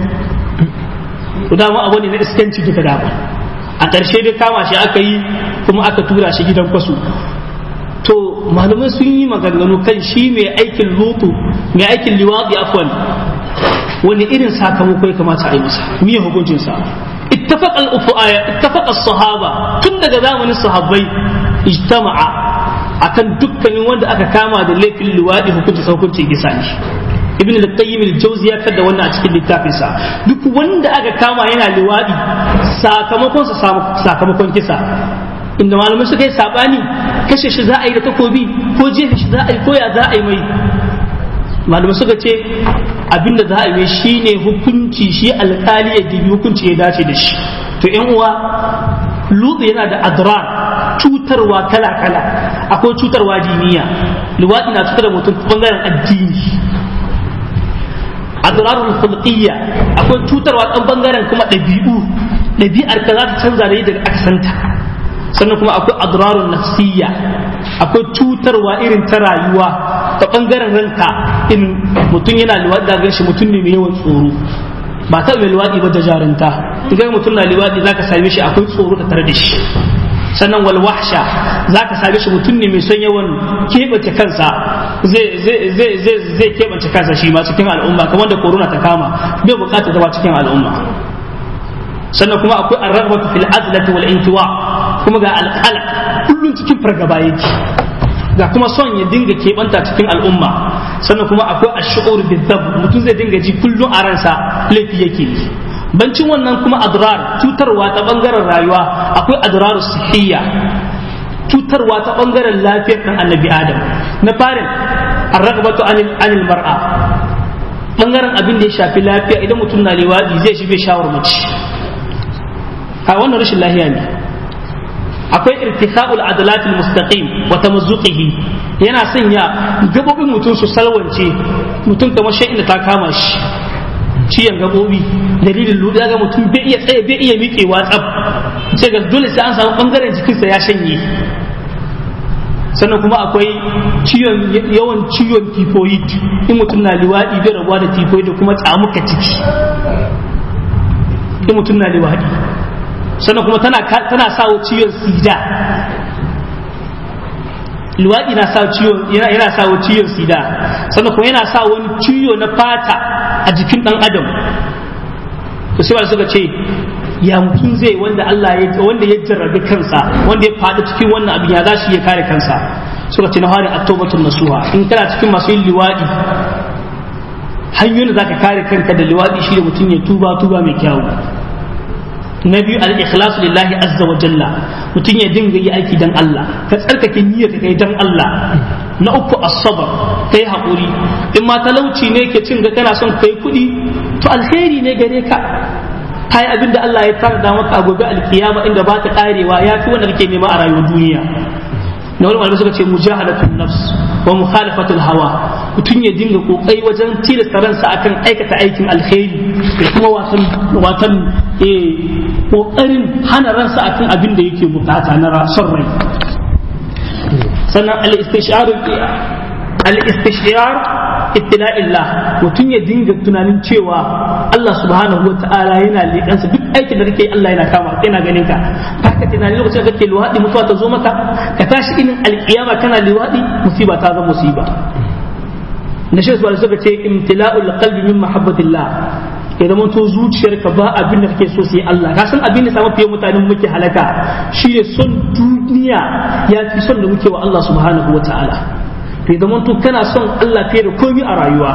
Speaker 2: to dama abu ne na iskanci duka dama a ƙarshe dai kama shi aka yi kuma aka tura shi gidan kwasu to malamai sun yi maganganu kan shi mai aikin lutu mai aikin liwaɗi afwan wani irin sakamako ya kamata a yi masa miye hukuncinsa اتفق اتفق الصحابة tun daga zamanin sahabbai ijtama'a akan dukkanin wanda aka kama da laifin luwadi hukunci hukuncin kisa ne ibn al-qayyim al-jawzi ya kada wannan a cikin littafin sa duk wanda aka kama yana luwadi sakamakon sa sakamakon kisa inda malamai suka yi sabani kashe shi za a yi da takobi ko jefe shi za a yi ko ya za a yi mai malamai suka ce abinda za a yi shi ne hukunci shi alkali ya dibi hukunci ya dace da shi to yan uwa lutsu yana da adrar cutarwa kala kala akwai cutarwa diniya luwaɗi na cutar da mutum bangaren addini adrarul khulqiyya akwai cutarwa ɗan bangaren kuma ɗabi'u ɗabi'ar ka za ta canza da yadda aka santa sannan kuma akwai adrarun nafsiyya akwai cutarwa irin ta rayuwa ta bangaren ranka in mutum yana liwaɗi da gan shi mutum ne mai yawan tsoro ba ta mai liwaɗi ba da jarinta idan mutum na liwaɗi zaka same shi akwai tsoro da tare da shi sannan wal wahsha zaka same shi mutum ne mai son yawan keɓance kansa zai zai zai zai zai keɓance kansa shi ma cikin al'umma kamar da corona ta kama bai bukatar zama cikin al'umma sannan kuma akwai arrabatu fil azlati wal intiwa kuma ga alqalaq kullun cikin fargaba yake ga kuma son ya dinga keɓanta cikin al'umma sannan kuma akwai ash'ur bizab mutum zai dinga ji kullum a ransa laifi yake yi bancin wannan kuma adrar cutarwa ta bangaren rayuwa akwai adrar sihiyya cutarwa ta bangaren lafiyar kan annabi adam na farin arragabatu anil anil mar'a bangaren abin da ya shafi lafiya idan mutum na liwadi zai shi bai shawar mace a wannan rashin lahiya ne akwai irtika'ul adalatul mustaqim wa tamazzuqihi yana sanya gabobin mutum su salwance mutum kamar shi inda ta kama shi ciyan gabobi dalilin lura ga mutum bai iya tsaye bai iya miƙewa tsaf ce ga dole sai an samu bangaren jikinsa ya shanye sannan kuma akwai ciwon yawan ciwon typhoid in mutum na liwaɗi bai rabuwa da typhoid da kuma tsamuka ciki in mutum na liwaɗi sannan kuma tana tana sawo ciwon sida luwaɗi na sa ciwon yana yana sawo ciwon sida sannan kuma yana sa wani ciwo na fata a jikin ɗan adam to sai suka ce ya mutum zai wanda Allah ya wanda ya jarrabi kansa wanda ya faɗi cikin wannan abin ya zashi ya kare kansa suka ce na fara at-tawbatun nasuha in kana cikin masu yin liwaɗi hanyoyin da zaka kare kanka da liwaɗi shi da mutum ya tuba tuba mai kyawu na biyu al-ikhlas lillahi azza wa jalla mutum ya dinga yi aiki dan Allah ka tsarkake niyyar kai dan Allah na uku as-sabr kai hakuri in ma talauci ne ke cin ga kana son kai kuɗi to alheri ne gare ka kai abin da Allah ya tarda maka a gobe alkiyama inda ba ta karewa ya fi wanda kake nema a rayuwar duniya na wani malamai suka ce mujahadatun nafs wa mukhalafatul hawa mutum ya dinga kokari wajen tilasta ransa akan aikata aikin alheri da kuma watan watan eh kokarin hana ransa akan abin da yake bukata na son rai sannan al-istishar al-istishar ittila'illah mutum ya dinga tunanin cewa Allah subhanahu wa ta'ala yana leƙansa duk aikin da kake Allah yana kama yana ganin ka haka tunanin lokacin da kake luwaɗi mutuwa ta zo maka ka tashi inin alƙiyama kana luwaɗi musiba ta zama musiba na shi suka ce imtila'ul qalbi min mahabbatillah ya zama to zuciyarka ba abin da kake so sai Allah ka san abin da samu fiye mutanen muke halaka shine son duniya ya fi son da muke wa Allah subhanahu wataala to ya zama to kana son Allah fiye da komai a rayuwa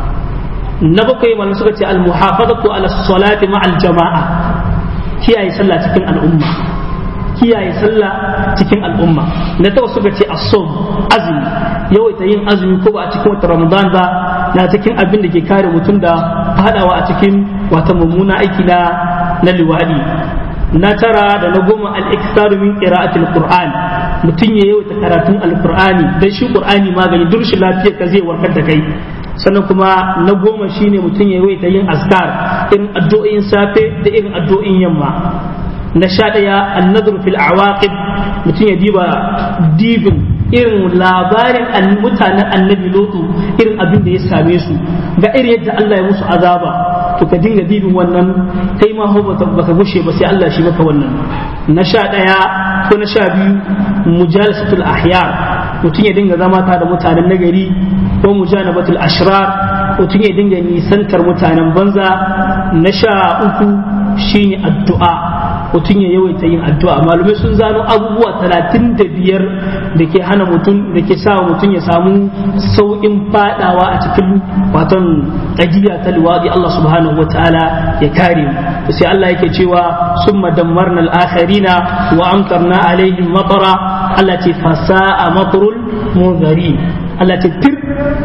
Speaker 2: na bakwai malam suka ce al-muhafazatu ala salati ma'al jama'a kiyaye sallah cikin al'umma kiyaye sallah cikin al'umma na tawa suka ce as-sawm azumi yawaita yin azumi ko ba a cikin wata ramadan ba na cikin abin da ke kare mutum da fadawa a cikin wata mummuna aiki na na liwadi na tara da na goma al-iktaru min qira'atil qur'an mutum ya yawaita karatun al-qur'ani dan shi qur'ani magani duk shi lafiyar ka zai warkar da kai sannan kuma na goma shine mutum ya yawaita yin azkar irin addu'o'in safe da irin addu'o'in yamma na sha ɗaya annadru fil awaqib mutum ya diba dibin irin labarin mutanen annabi lotu irin abin da ya same su ga irin yadda Allah ya musu azaba to ka dinga dibin wannan kai ma ho baka gushe ba sai Allah shi maka wannan na sha ɗaya ko na sha biyu mujalasatul ahyar mutum ya dinga zama ta da mutanen nagari ko mujanabatul ashrar mutum ya dinga nisantar mutanen banza na sha uku shine addu'a mutum ya yawaita yin addu'a malumai sun zano abubuwa talatin da biyar da ke hana mutum da ke sa mutum ya samu sauƙin fadawa a cikin waton ɗagiya ta liwaɗi Allah subhanahu wa ta'ala ya kare mu sai Allah yake cewa sun madammarna al'akharina wa amtarna alaihim matara Allah ce fasa'a matarul munzari Allah ce tir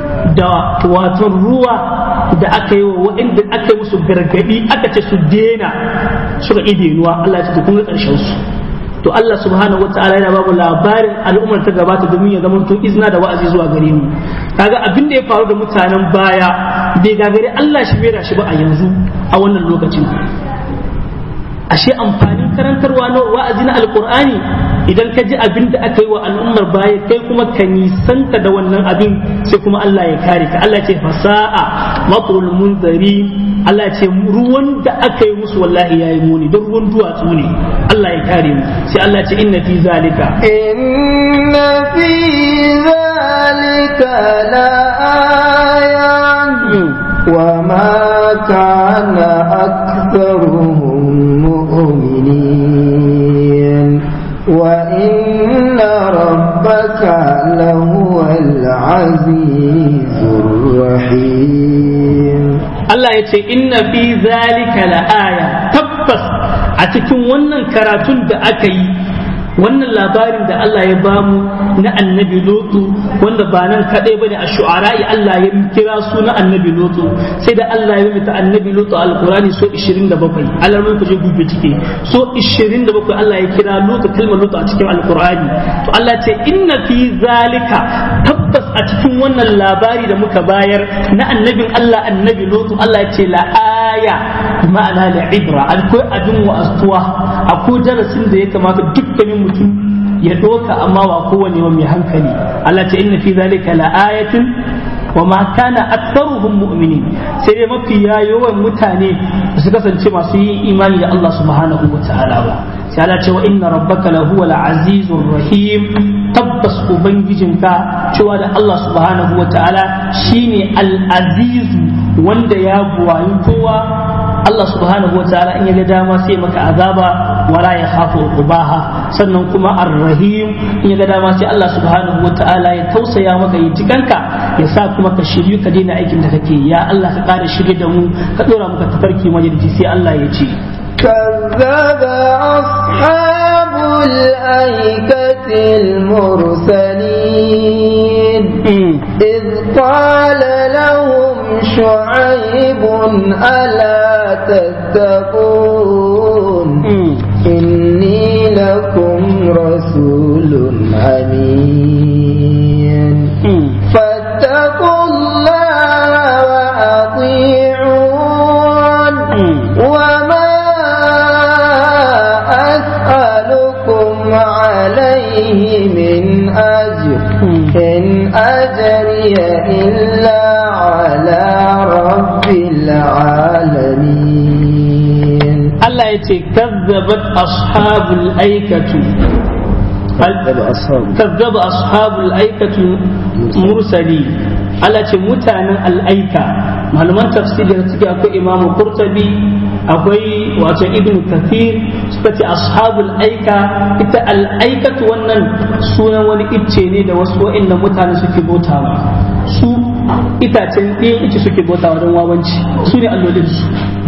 Speaker 2: da waton ruwa da aka yi wa waɗanda aka yi musu gargaɗi aka ce su dena suka ide nuwa Allah ya ce kun ga ƙarshen su to Allah subhanahu wataala yana babu labarin al'ummar ta gabata domin ya zama to izina da wa'azi zuwa gare mu kaga abin da ya faru da mutanen baya bai gagare Allah shi bai da shi ba a yanzu a wannan lokacin ashe amfanin karantarwa na wa'azi na alkur'ani idan ka ji abin da aka yi wa al'ummar baya kai kuma ka nisanta da wannan abin sai kuma Allah ya kare ka Allah ce fasa'a matrul munzari Allah ce ruwan da aka yi musu wallahi yayi muni don ruwan duwatsu ne Allah ya kare mu sai Allah ce inna fi zalika
Speaker 1: inna fi zalika la ayan wa ma kana aktharuhum mu'minin wa inna rabbaka lahuwa al-azizur rahim
Speaker 2: Allah ya ce inna fi zalika la'aya tabbas a cikin wannan karatun da aka yi wannan labarin da Allah ya bamu na annabi Lutu wanda ba nan kadai bane a shu'ara'i Allah ya kira su na annabi Lutu sai da Allah ya mita annabi Lutu alqurani so 27 Allah mun kuje gube cike so 27 Allah ya kira Lutu kalmar Lutu a cikin alqurani to Allah ce inna fi zalika tabbas a cikin wannan labari da muka bayar na annabin Allah annabi Lutu Allah ya ce la aya ma'ana la ibra akwai abin wa'astuwa akwai darasin da ya kamata dukkanin mutum ya doka amma ba kowane mai hankali Allah ce inna fi zalika la ayatin wa ma kana aktharuhum mu'minin sai dai mafi yawan mutane su kasance masu yin imani da Allah subhanahu wa ta'ala ba sai Allah ce wa inna rabbaka la huwa azizur rahim tabbas ubangijinka cewa da Allah subhanahu wa ta'ala shine al-azizu wanda ya buwayi kowa Allah subhanahu wa ta'ala in ya ga dama sai maka azaba wala ya khafu ubaha sannan kuma ar-rahim in ya ga dama sai Allah subhanahu wa ta'ala ya tausaya maka yi jikanka ya sa kuma ka shiryu ka daina aikin da kake ya Allah ka kara shirye da mu ka dora muka tafarki majalisi sai Allah ya ce
Speaker 1: كذب أصحاب الأيكة المرسلين إذ قال لهم شعيب ألا تتقون إني لكم رسول أمين فاتقوا الله وأطيعون وما أسألكم عليه من أجر إن أجري إلا على رب العالمين
Speaker 2: Allah ya ce kazzabat ashabul aikatu kazzaba ashabul aikatu mursali Allah ce mutanen al'aika malaman tafsiri da suke akwai imamu qurtubi akwai wato ibn kathir suka ce ashabul aika ita al'aikatu wannan sunan wani icce ne da wasu wa'annan mutane suke bautawa su itacen ɗayan ice suke bautawa don wawanci su ne allolin su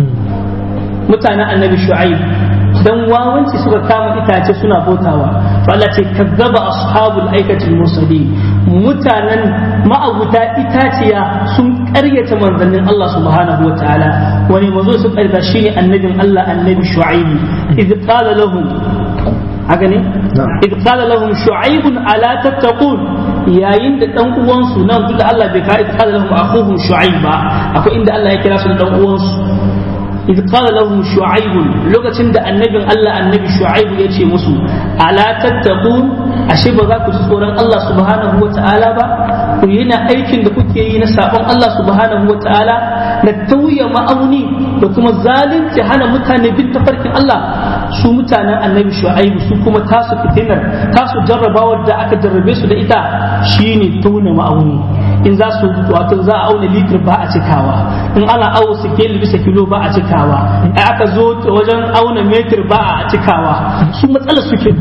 Speaker 2: mutanen annabi shu'aib dan wawanci suka kama itace suna bautawa to Allah ce kazzaba ashabul aikatil mursalin mutanen ma'abuta itaciya sun karyata manzannin Allah subhanahu wataala wani manzo su karyata shine annabin Allah annabi shu'aib idh qala lahum haka ne idh qala lahum shu'aib ala tattaqun yayin da dan uwansu nan duk da Allah bai ka idh qala lahum akhuhum shu'aib ba akwai inda Allah ya kira su da dan uwansu إذ قال لهم شعيب لوكacin da annabin Allah annabi Shu'aib ya ce musu ala tattaqun ashe ba za ku ji tsoron Allah subhanahu wa ta'ala ba ku yi na aikin da kuke yi na sabon Allah subhanahu wa ta'ala na tauye ma'auni da kuma zalunci hana mutane bin tafarkin Allah su mutanen annabi Shu'aib su kuma tasu fitinar tasu jarrabawar da aka jarrabe su da ita shine tauna ma'auni in za su wato za a auna litir ba a cikawa in ana awo sikeli bisa kilo ba a cikawa in aka zo wajen auna metir ba a cikawa su matsalar suke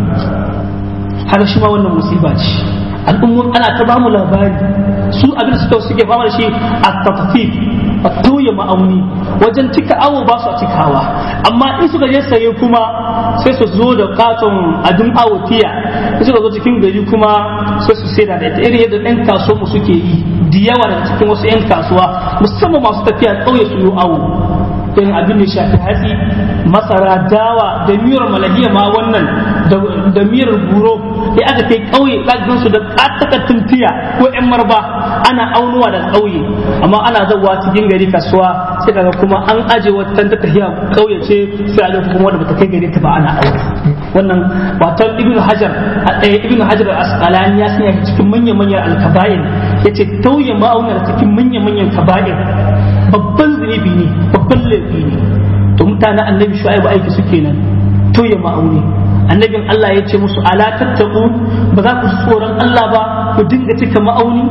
Speaker 2: haka shi ma wannan musiba ce al'ummar ana ta bamu labari su abin suka suke fama da shi a tafafif a tauye ma'auni wajen cika awo ba su a cikawa amma in suka je saye kuma sai su zo da katon abin awo tiya in suka zo cikin gari kuma sai su sai da ita irin yadda ɗan kasuwa mu suke yi da yawa daga cikin wasu 'yan kasuwa musamman masu tafiya ƙauye su yi awo irin abin da shafi hatsi masara dawa da miyar malahiya ma wannan da miyar buro ya aka kai ƙauye ɗagan su da ƙatakattun tiya ko 'yan marba ana aunuwa da ƙauye amma ana zawa cikin gari kasuwa sai kaga kuma an aje wata ta tafiya ƙauye ce sai a kuma wanda bata kai gari ta ba ana aure wannan wato ibnu hajar ibnu hajar al-asqalani ya sanya cikin manyan manyan al-kaba'ir yace tauye ma'aunar cikin manyan manyan kaba'ir babban zunubi ne babban laifi ne to mutanen annabi shu'aibu aiki suke nan tauye ma'auni annabin Allah ya ce musu ala tattaku ba za ku tsoron Allah ba ku dinga cika ma'auni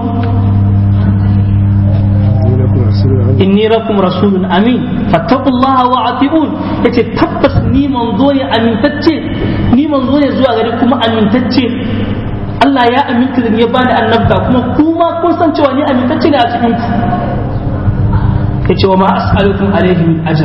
Speaker 2: inni lakum rasulun amin fattaqullaha wa atiun yace tabbas ni manzo ya amintacce ni manzo ne zuwa gare kuma amintacce Allah ya aminta da ya bani annabta kuma kuma kun san cewa ni amintacce ne a cikin ku yace wa ma as'alukum alayhi min ajr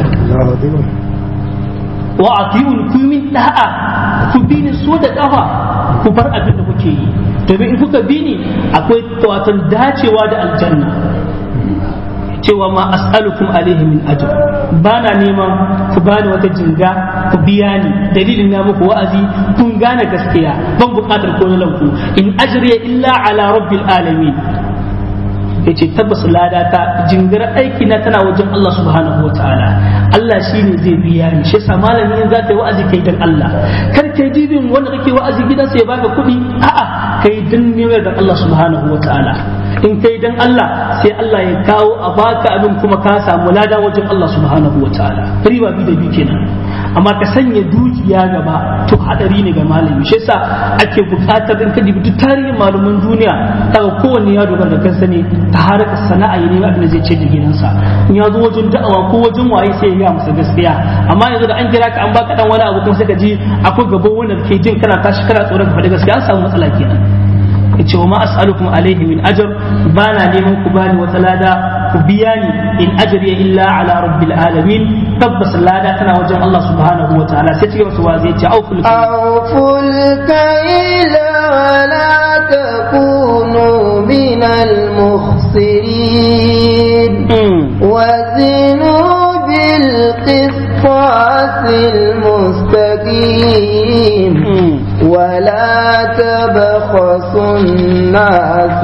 Speaker 2: wa atiun ku min da'a ku bi ni so da kafa ku bar abin da kuke yi domin in kuka bi ni akwai tawatan dacewa da aljanna cewa ma as'alukum alaihi min ajr bana neman ku bani wata jinga ku biya ni dalilin na muku wa'azi kun gane gaskiya ban bukatar ko lanku in ajriya illa ala rabbil alamin yace tabbas lada ta jingar aiki na tana wajen Allah subhanahu wa ta'ala Allah shine zai biya ni shi yasa malami in za ka yi wa'azi kai dan Allah kar kai dibin wanda kake wa'azi gidansa ya baka kuɗi a'a kai dan neman da Allah subhanahu wa ta'ala in kai dan Allah sai Allah ya kawo a baka abin kuma ka samu lada wajen Allah subhanahu wa ta'ala riba bi da bi kenan amma ka sanya dukiya gaba to hadari ne ga malami shi yasa ake bukatar in ka dibi duk tarihin malaman duniya kaga kowanne ya dogara da kansa ne ta harkar sana'a ya nemi abin da zai ce da gidansa in ya zo wajen da'awa ko wajen waye sai ya ga masa gaskiya amma yanzu da an kira ka an baka dan wani abu kuma sai ka ji akwai gaban wanda ke jin kana tashi kana tsoron ka faɗi gaskiya an samu matsala kenan yace wa ma as'alukum alaihi min ajr bana neman ku bani wata lada ku biya ni in ajriya illa ala rabbil alamin tabbas lada tana wajen Allah subhanahu wa ta'ala sai cikin wasu wazi yace auful
Speaker 1: auful kayla wa la takunu min al mukhsirin wa zinu bil qisṭas al mustaqim ولا تبخسوا الناس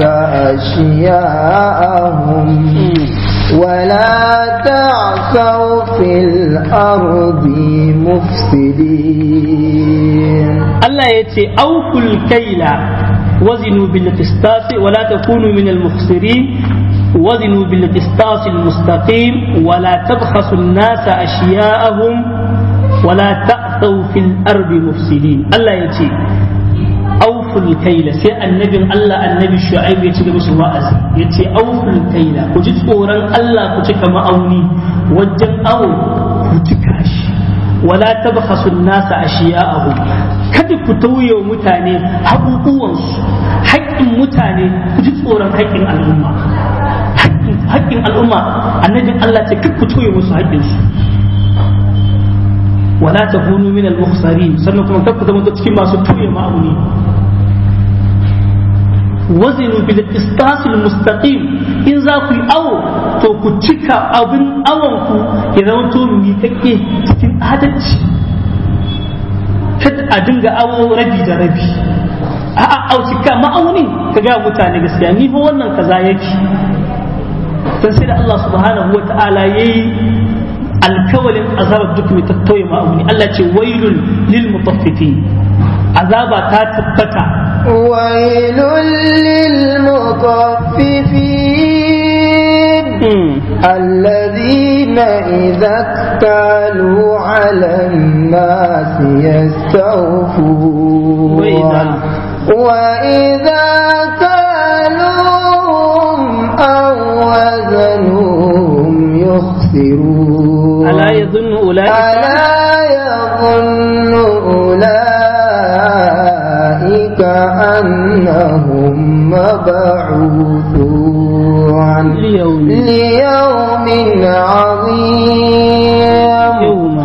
Speaker 1: أشياءهم ولا تعثوا في الأرض مفسدين
Speaker 2: الله يتي أوفوا الكيل وزنوا بالقسطاس ولا تكونوا من المخسرين وزنوا بالقسطاس المستقيم ولا تبخسوا الناس أشياءهم ولا ta'thaw fil ardi mufsidin Allah ya ce auful kaila sai annabin Allah annabi shu'aib ya ci gaba su wa'azi ya ce auful kaila ku ji tsoron Allah ku cika ma'auni wajen awo ku cika shi wala tabkhasu an-nasa ashiya'ahum kada ku tauye wa mutane haƙuƙuwansu haƙƙin mutane ku ji tsoron haƙƙin al'umma haƙƙin al'umma annabin Allah ce kada ku tauye musu haƙƙinsu wala takunu min al-mukhsarin sannan kuma kada ku zama cikin masu tauye ma'auni wazinu bil qistasil mustaqim in za ku yi awo to ku cika abin awon ku ya zama to miƙaƙƙe cikin adalci kada a dinga awo rabi da rabi a a au cika ma'aunin ka ga mutane gaskiya ni fa wannan kaza yake dan sai da Allah subhanahu wata'ala yayi alkawalin azabar duk mai tattauye ma'auni Allah ce wailul lil mutaffifin azaba ta tabbata
Speaker 1: ويل للمطففين الذين إذا اكتالوا على الناس يستوفون
Speaker 2: وإذا
Speaker 1: وإذا كالوهم أو وزنوهم يخسرون
Speaker 2: ألا يظن أولئك
Speaker 1: ألا يظن أولئك أنهم مبعوثون
Speaker 2: ليوم
Speaker 1: ليوم عظيم
Speaker 2: يوم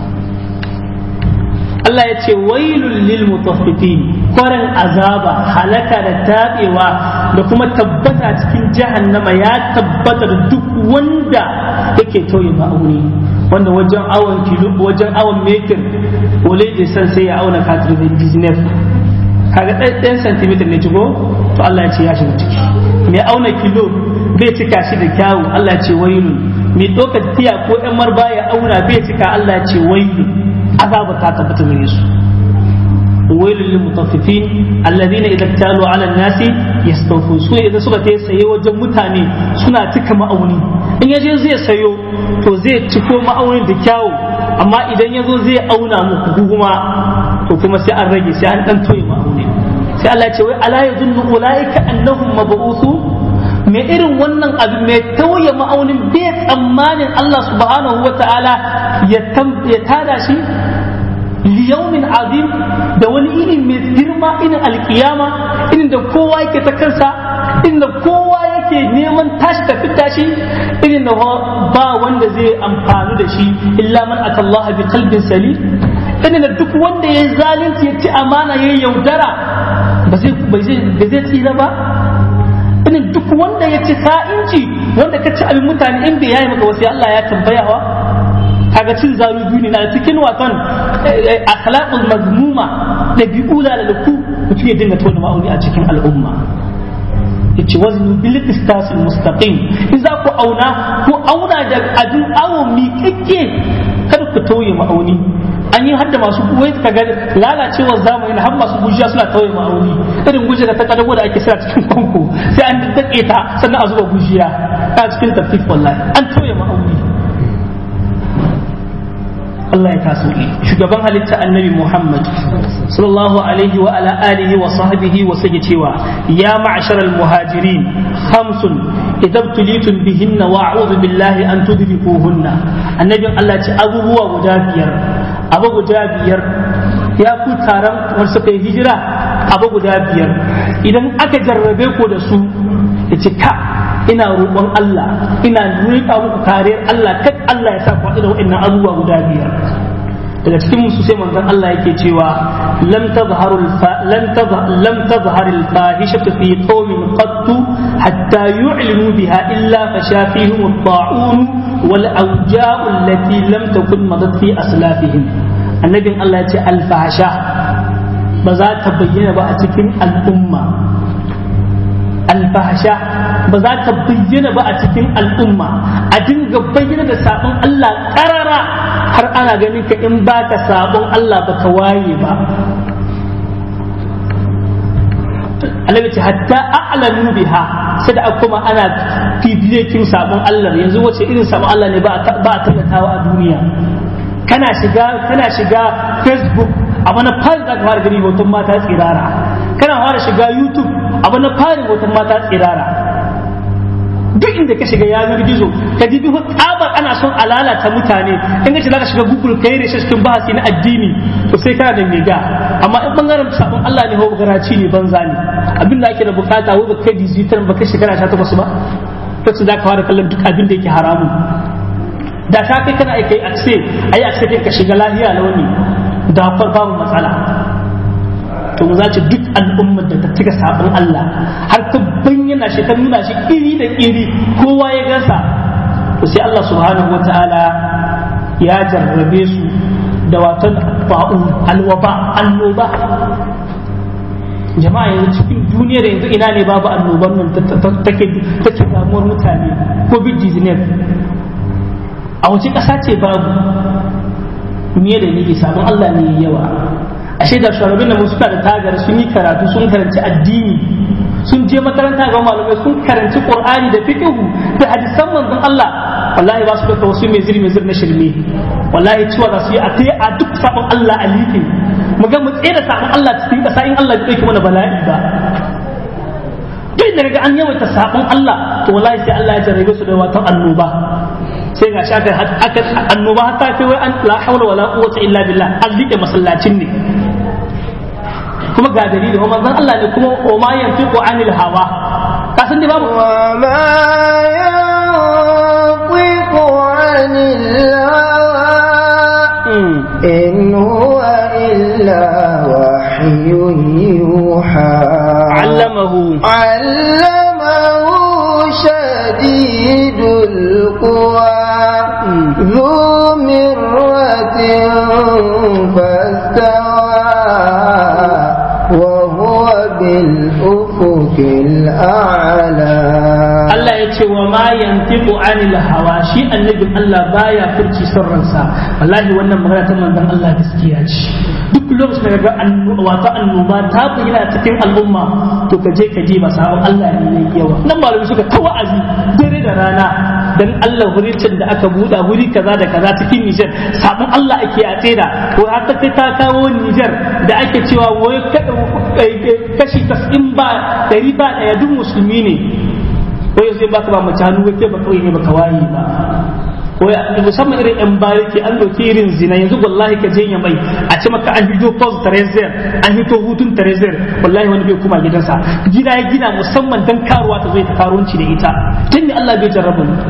Speaker 2: Allah ya ce wailul lil mutaffifin kwarin azaba halaka da tabewa da kuma tabbata cikin jahannama ya tabbata da duk wanda yake tauye ma'auni wanda wajen awon kilo wajen awon metir wale je san sai ya auna katir da business kaga ɗan centimeter ne cigo to Allah ya ce ya shiga ciki mai auna kilo bai cika shi da kyawu Allah ya ce wailun mai ɗaukar tiya ko ɗan marba ya auna bai cika Allah ya ce wailun azaba ta tabbata gare su wailul lil mutaffifin alladhina idza talu ala nasi yastawfun su idan suka ta saye wajen mutane suna cika ma'auni in yaje zai sayo to zai ciko ma'aunin da kyawu amma idan yazo zai auna muku kuma to kuma sai an rage sai an dan toye ma'auni sai Allah ya ce wai ala yadullu ulaika annahum mab'uthun mai irin wannan abu mai tauye ma'aunin bai tsammanin Allah subhanahu wa ta'ala ya tada shi liyaumin azim da wani irin mai girma irin alkiyama irin da kowa yake ta kansa irin da kowa yake neman tashi tafi tashi irin da ba wanda zai amfani da shi illa man atallaha bi qalbin salim irin da duk wanda ya zalunci ya ci amana ya yaudara ba zai tsira ba irin duk wanda ya ci ka'inci wanda ka ci abin mutane in bai yayi maka wasu Allah ya tambayawa kaga cin zalu biyu ne na cikin watan akhlaqul mazmuma da bi'u da laluku mutum ya dinga tona ma'auni a cikin al'umma yace waznu bil qistasil mustaqim in za ku auna ku auna da abin awo miƙaƙƙe kada ku tauye ma'auni an yi hadda masu wai ka ga lalacewar zamani har masu gujiya suna tauye ma'auni irin gujiya da ta kadago da ake sa cikin kwanko sai an daddake ta sannan a zuba gujiya a cikin tafif wallahi an tauye ma'auni Allah ya taso shugaban halitta annabi Muhammad sallallahu alaihi wa ala alihi wa sahbihi wa sage cewa ya ma'sharal muhajirin khamsun idza tulitum bihinna wa a'udhu billahi an tudrikuhunna annabin Allah ce abubuwa guda biyar abu guda biyar ya ku taron wanda suka yi hijira abu guda biyar idan aka jarrabe ku da su ya ce ka ina roƙon Allah ina riƙa muku kariyar Allah kad Allah ya sa ku da wa'annan abubuwa guda biyar daga cikin musu sai manzon Allah yake cewa lam tazharu lam lam tazhar al fahishatu fi qaumin qattu hatta yu'linu biha illa fashafihim at-ta'un wal awja'u allati lam takun madat fi aslafihim annabin Allah ya ce al fahsha ba za ta bayyana ba a cikin al'umma alfahasha ba za ta bayyana ba a cikin al'umma a dinga bayyana da sabon Allah karara har ana ganin ka in ba ka sabon Allah ba ka waye ba Allah ce hatta a'lanu biha sai da kuma ana fifiyekin sabon Allah yanzu wace irin sabon Allah ne ba a tallatawa a duniya kana shiga kana shiga facebook a mana fara da fara gani hoton mata tsirara kana fara shiga youtube abu na farin hoton mata tsirara duk inda ka shiga yanar gizo ka ji bihu tsabar ana son a lalata mutane in ka ce zaka shiga google kai da cikin bahasi na addini to sai kana da mega amma in bangaren sabon Allah ne ho garaci ne banza ne abin da ake da bukata wai baka digital baka shekara 18 ba kace zaka fara kallon duk abin da yake haramun da ta kai kana aika akse ayi akse kai ka shiga lahiya launi da babu matsala to za ci duk al'ummar da ta cika sabon Allah har ta bayyana shi ta nuna shi iri da iri kowa ya gasa to sai Allah subhanahu wataala ya jarrabe su da watan ba'u alwaba annoba jama'a yanzu cikin duniyar yanzu ina ne babu annoban nan take take damuwar mutane covid-19 a wace ƙasa ce babu me da ni sabon Allah ne yawa ashe da shugaban da suka da tagar sun yi karatu sun karanci addini sun je makaranta ga malamai sun karanci qur'ani da fiqhu da hadisan manzon Allah wallahi ba su da wasu mai zirmi zir na shirme wallahi cewa za su yi a tayi a duk sabon Allah a liƙe mu ga mu tsere sabon Allah cikin ƙasa in Allah ya dauke mana bala'i ba duk da ga an yawaita sabon Allah to wallahi sai Allah ya jarrabe su da wata annoba sai ga shaka aka annoba hatta kai wai an la hawla wala quwwata illa billah an liƙe masallacin ne kuma ga dalili wa manzon Allah ne kuma o ma yantiqu anil hawa ka san babu
Speaker 1: wa ma yantiqu anil hawa in huwa illa wahyun yuha
Speaker 2: allamahu
Speaker 1: allamahu shadidul quwa ذو مرة فاستوى وهو بالأفق الأعلى
Speaker 2: Allah ya ce wa ma yantiqu anil hawa shi annabin Allah baya furci sirransa wallahi wannan magana ta manzon Allah gaskiya ce duk lokacin da ga wato annoba ta bayyana cikin al'umma to ka je ka je ba sabon Allah ne ne yawa nan malami suka ta wa'azi dare da rana dan Allah huricin da aka buɗa wuri kaza da kaza cikin Niger sabon Allah ake a tseda to har ta kai ta kawo Niger da ake cewa wai kashi 90 ba 100 ba daya duk musulmi ne ko yanzu in baka ba mace hannu kai ba kawai ne baka waye ba ko musamman irin yan bariki an doki irin zina yanzu wallahi ka je mai a ce maka an hito post treasure an hito hutun treasure wallahi wani bai kuma gidansa gida ya gina musamman dan karuwa ta zo ta karuwanci da ita tun ne Allah bai jarraba mu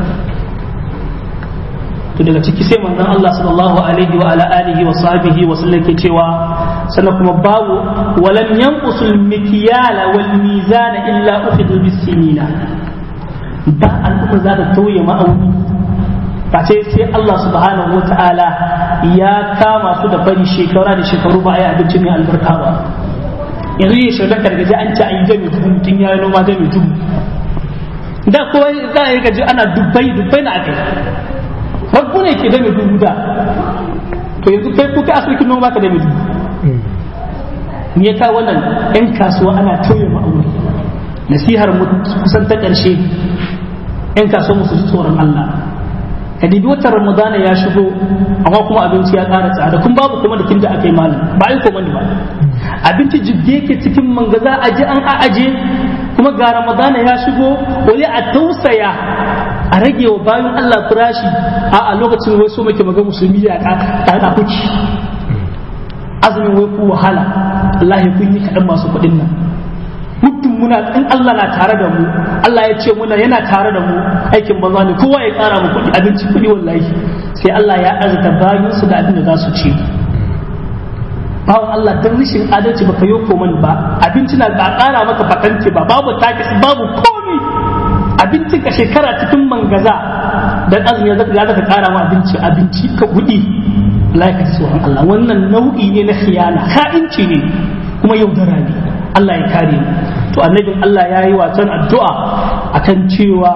Speaker 2: to daga ciki sai manzon Allah sallallahu alaihi wa ala alihi wa sahbihi wa sallam ke cewa sannan kuma babu walam yanqusul mikyala wal mizana illa ukhidhu bis sinina ba al'umma za ta tauye ma'auni face sai Allah subhanahu wa ta'ala ya kama su da bari shekara da shekaru ba a yi abinci mai albarka ba yanzu yi shirya gargaji an ci a yi gami dubu mutum ya yi noma gami dubu da kowa za a yi gaji ana dubbai dubbai na akai rabu ne ke dame dubu da to yanzu kai kuka asirkin noma ka dame dubu me ya kawo wannan yan kasuwa ana tauye ma'auni nasihar mu kusan ta ƙarshe yan kasuwa musu ji tsoron Allah ka dibi watan ramadana ya shigo amma kuma abinci ya ƙara tsada kun babu kuma da da aka yi malam ba a yi komandi ba abinci jibge yake cikin mangaza aje an a aje kuma ga ramadana ya shigo wani a tausaya a rage wa bayan Allah farashi a a lokacin wai so muke maga musulmi ya ka ta kuci azumin wai ku wahala Allah ya kun yi kaɗan masu kuɗin nan muddin muna in Allah na tare da mu Allah ya ce muna yana tare da mu aikin banza ne kowa ya kara mu kuɗi abinci kuɗi wallahi sai Allah ya azata bayan su da abin da za su ci bawan Allah dan rishin adalci baka yi koman ba abinci na ba kara maka fatanti ba babu takis babu komi abincin ka shekara cikin mangaza dan azumi ya zaka zaka kara ma abinci abinci ka kuɗi Allah ya tsoron Allah wannan nau'i ne na khiyana ka'inci ne kuma yaudara ne Allah ya kare mu to annabin Allah ya yi wasan addu'a akan cewa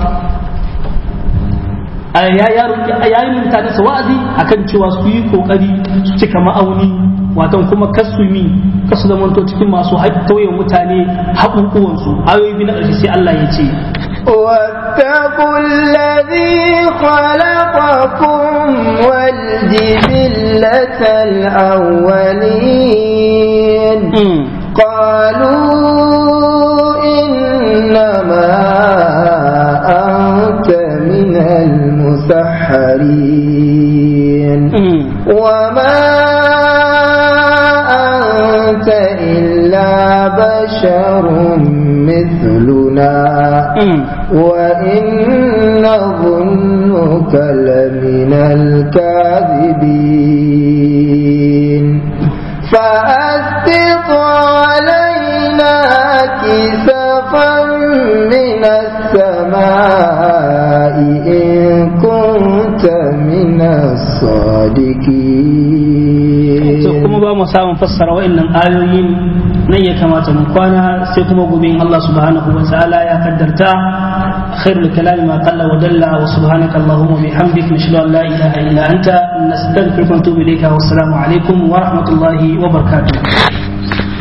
Speaker 2: ya ya yi mutane su wa'azi akan cewa su yi kokari su cika ma'auni watan kuma kasumi kasu zamanto cikin masu tauye mutane haƙuƙuwansu ayoyi biyu na ƙarshe sai Allah ya ce
Speaker 1: واتقوا الذي خلقكم والجبلة الأولين قالوا إنما أنت من المسحرين وما أنت إلا بشر مثلنا وإن نظنك لمن الكاذبين فأسقط علينا كسفا من السماء إن كنت من الصادقين
Speaker 2: to kuma ba mu samun fassara wa'annan ayoyin nan ya kamata mu kwana sai kuma gobe Allah subhanahu wa ta'ala ya kaddarta khairul kalami ma qalla wa dalla wa subhanaka allahumma bihamdika nashhadu an la ilaha illa anta nastaghfiruka wa natubu ilayka wa assalamu alaikum wa rahmatullahi wa barakatuh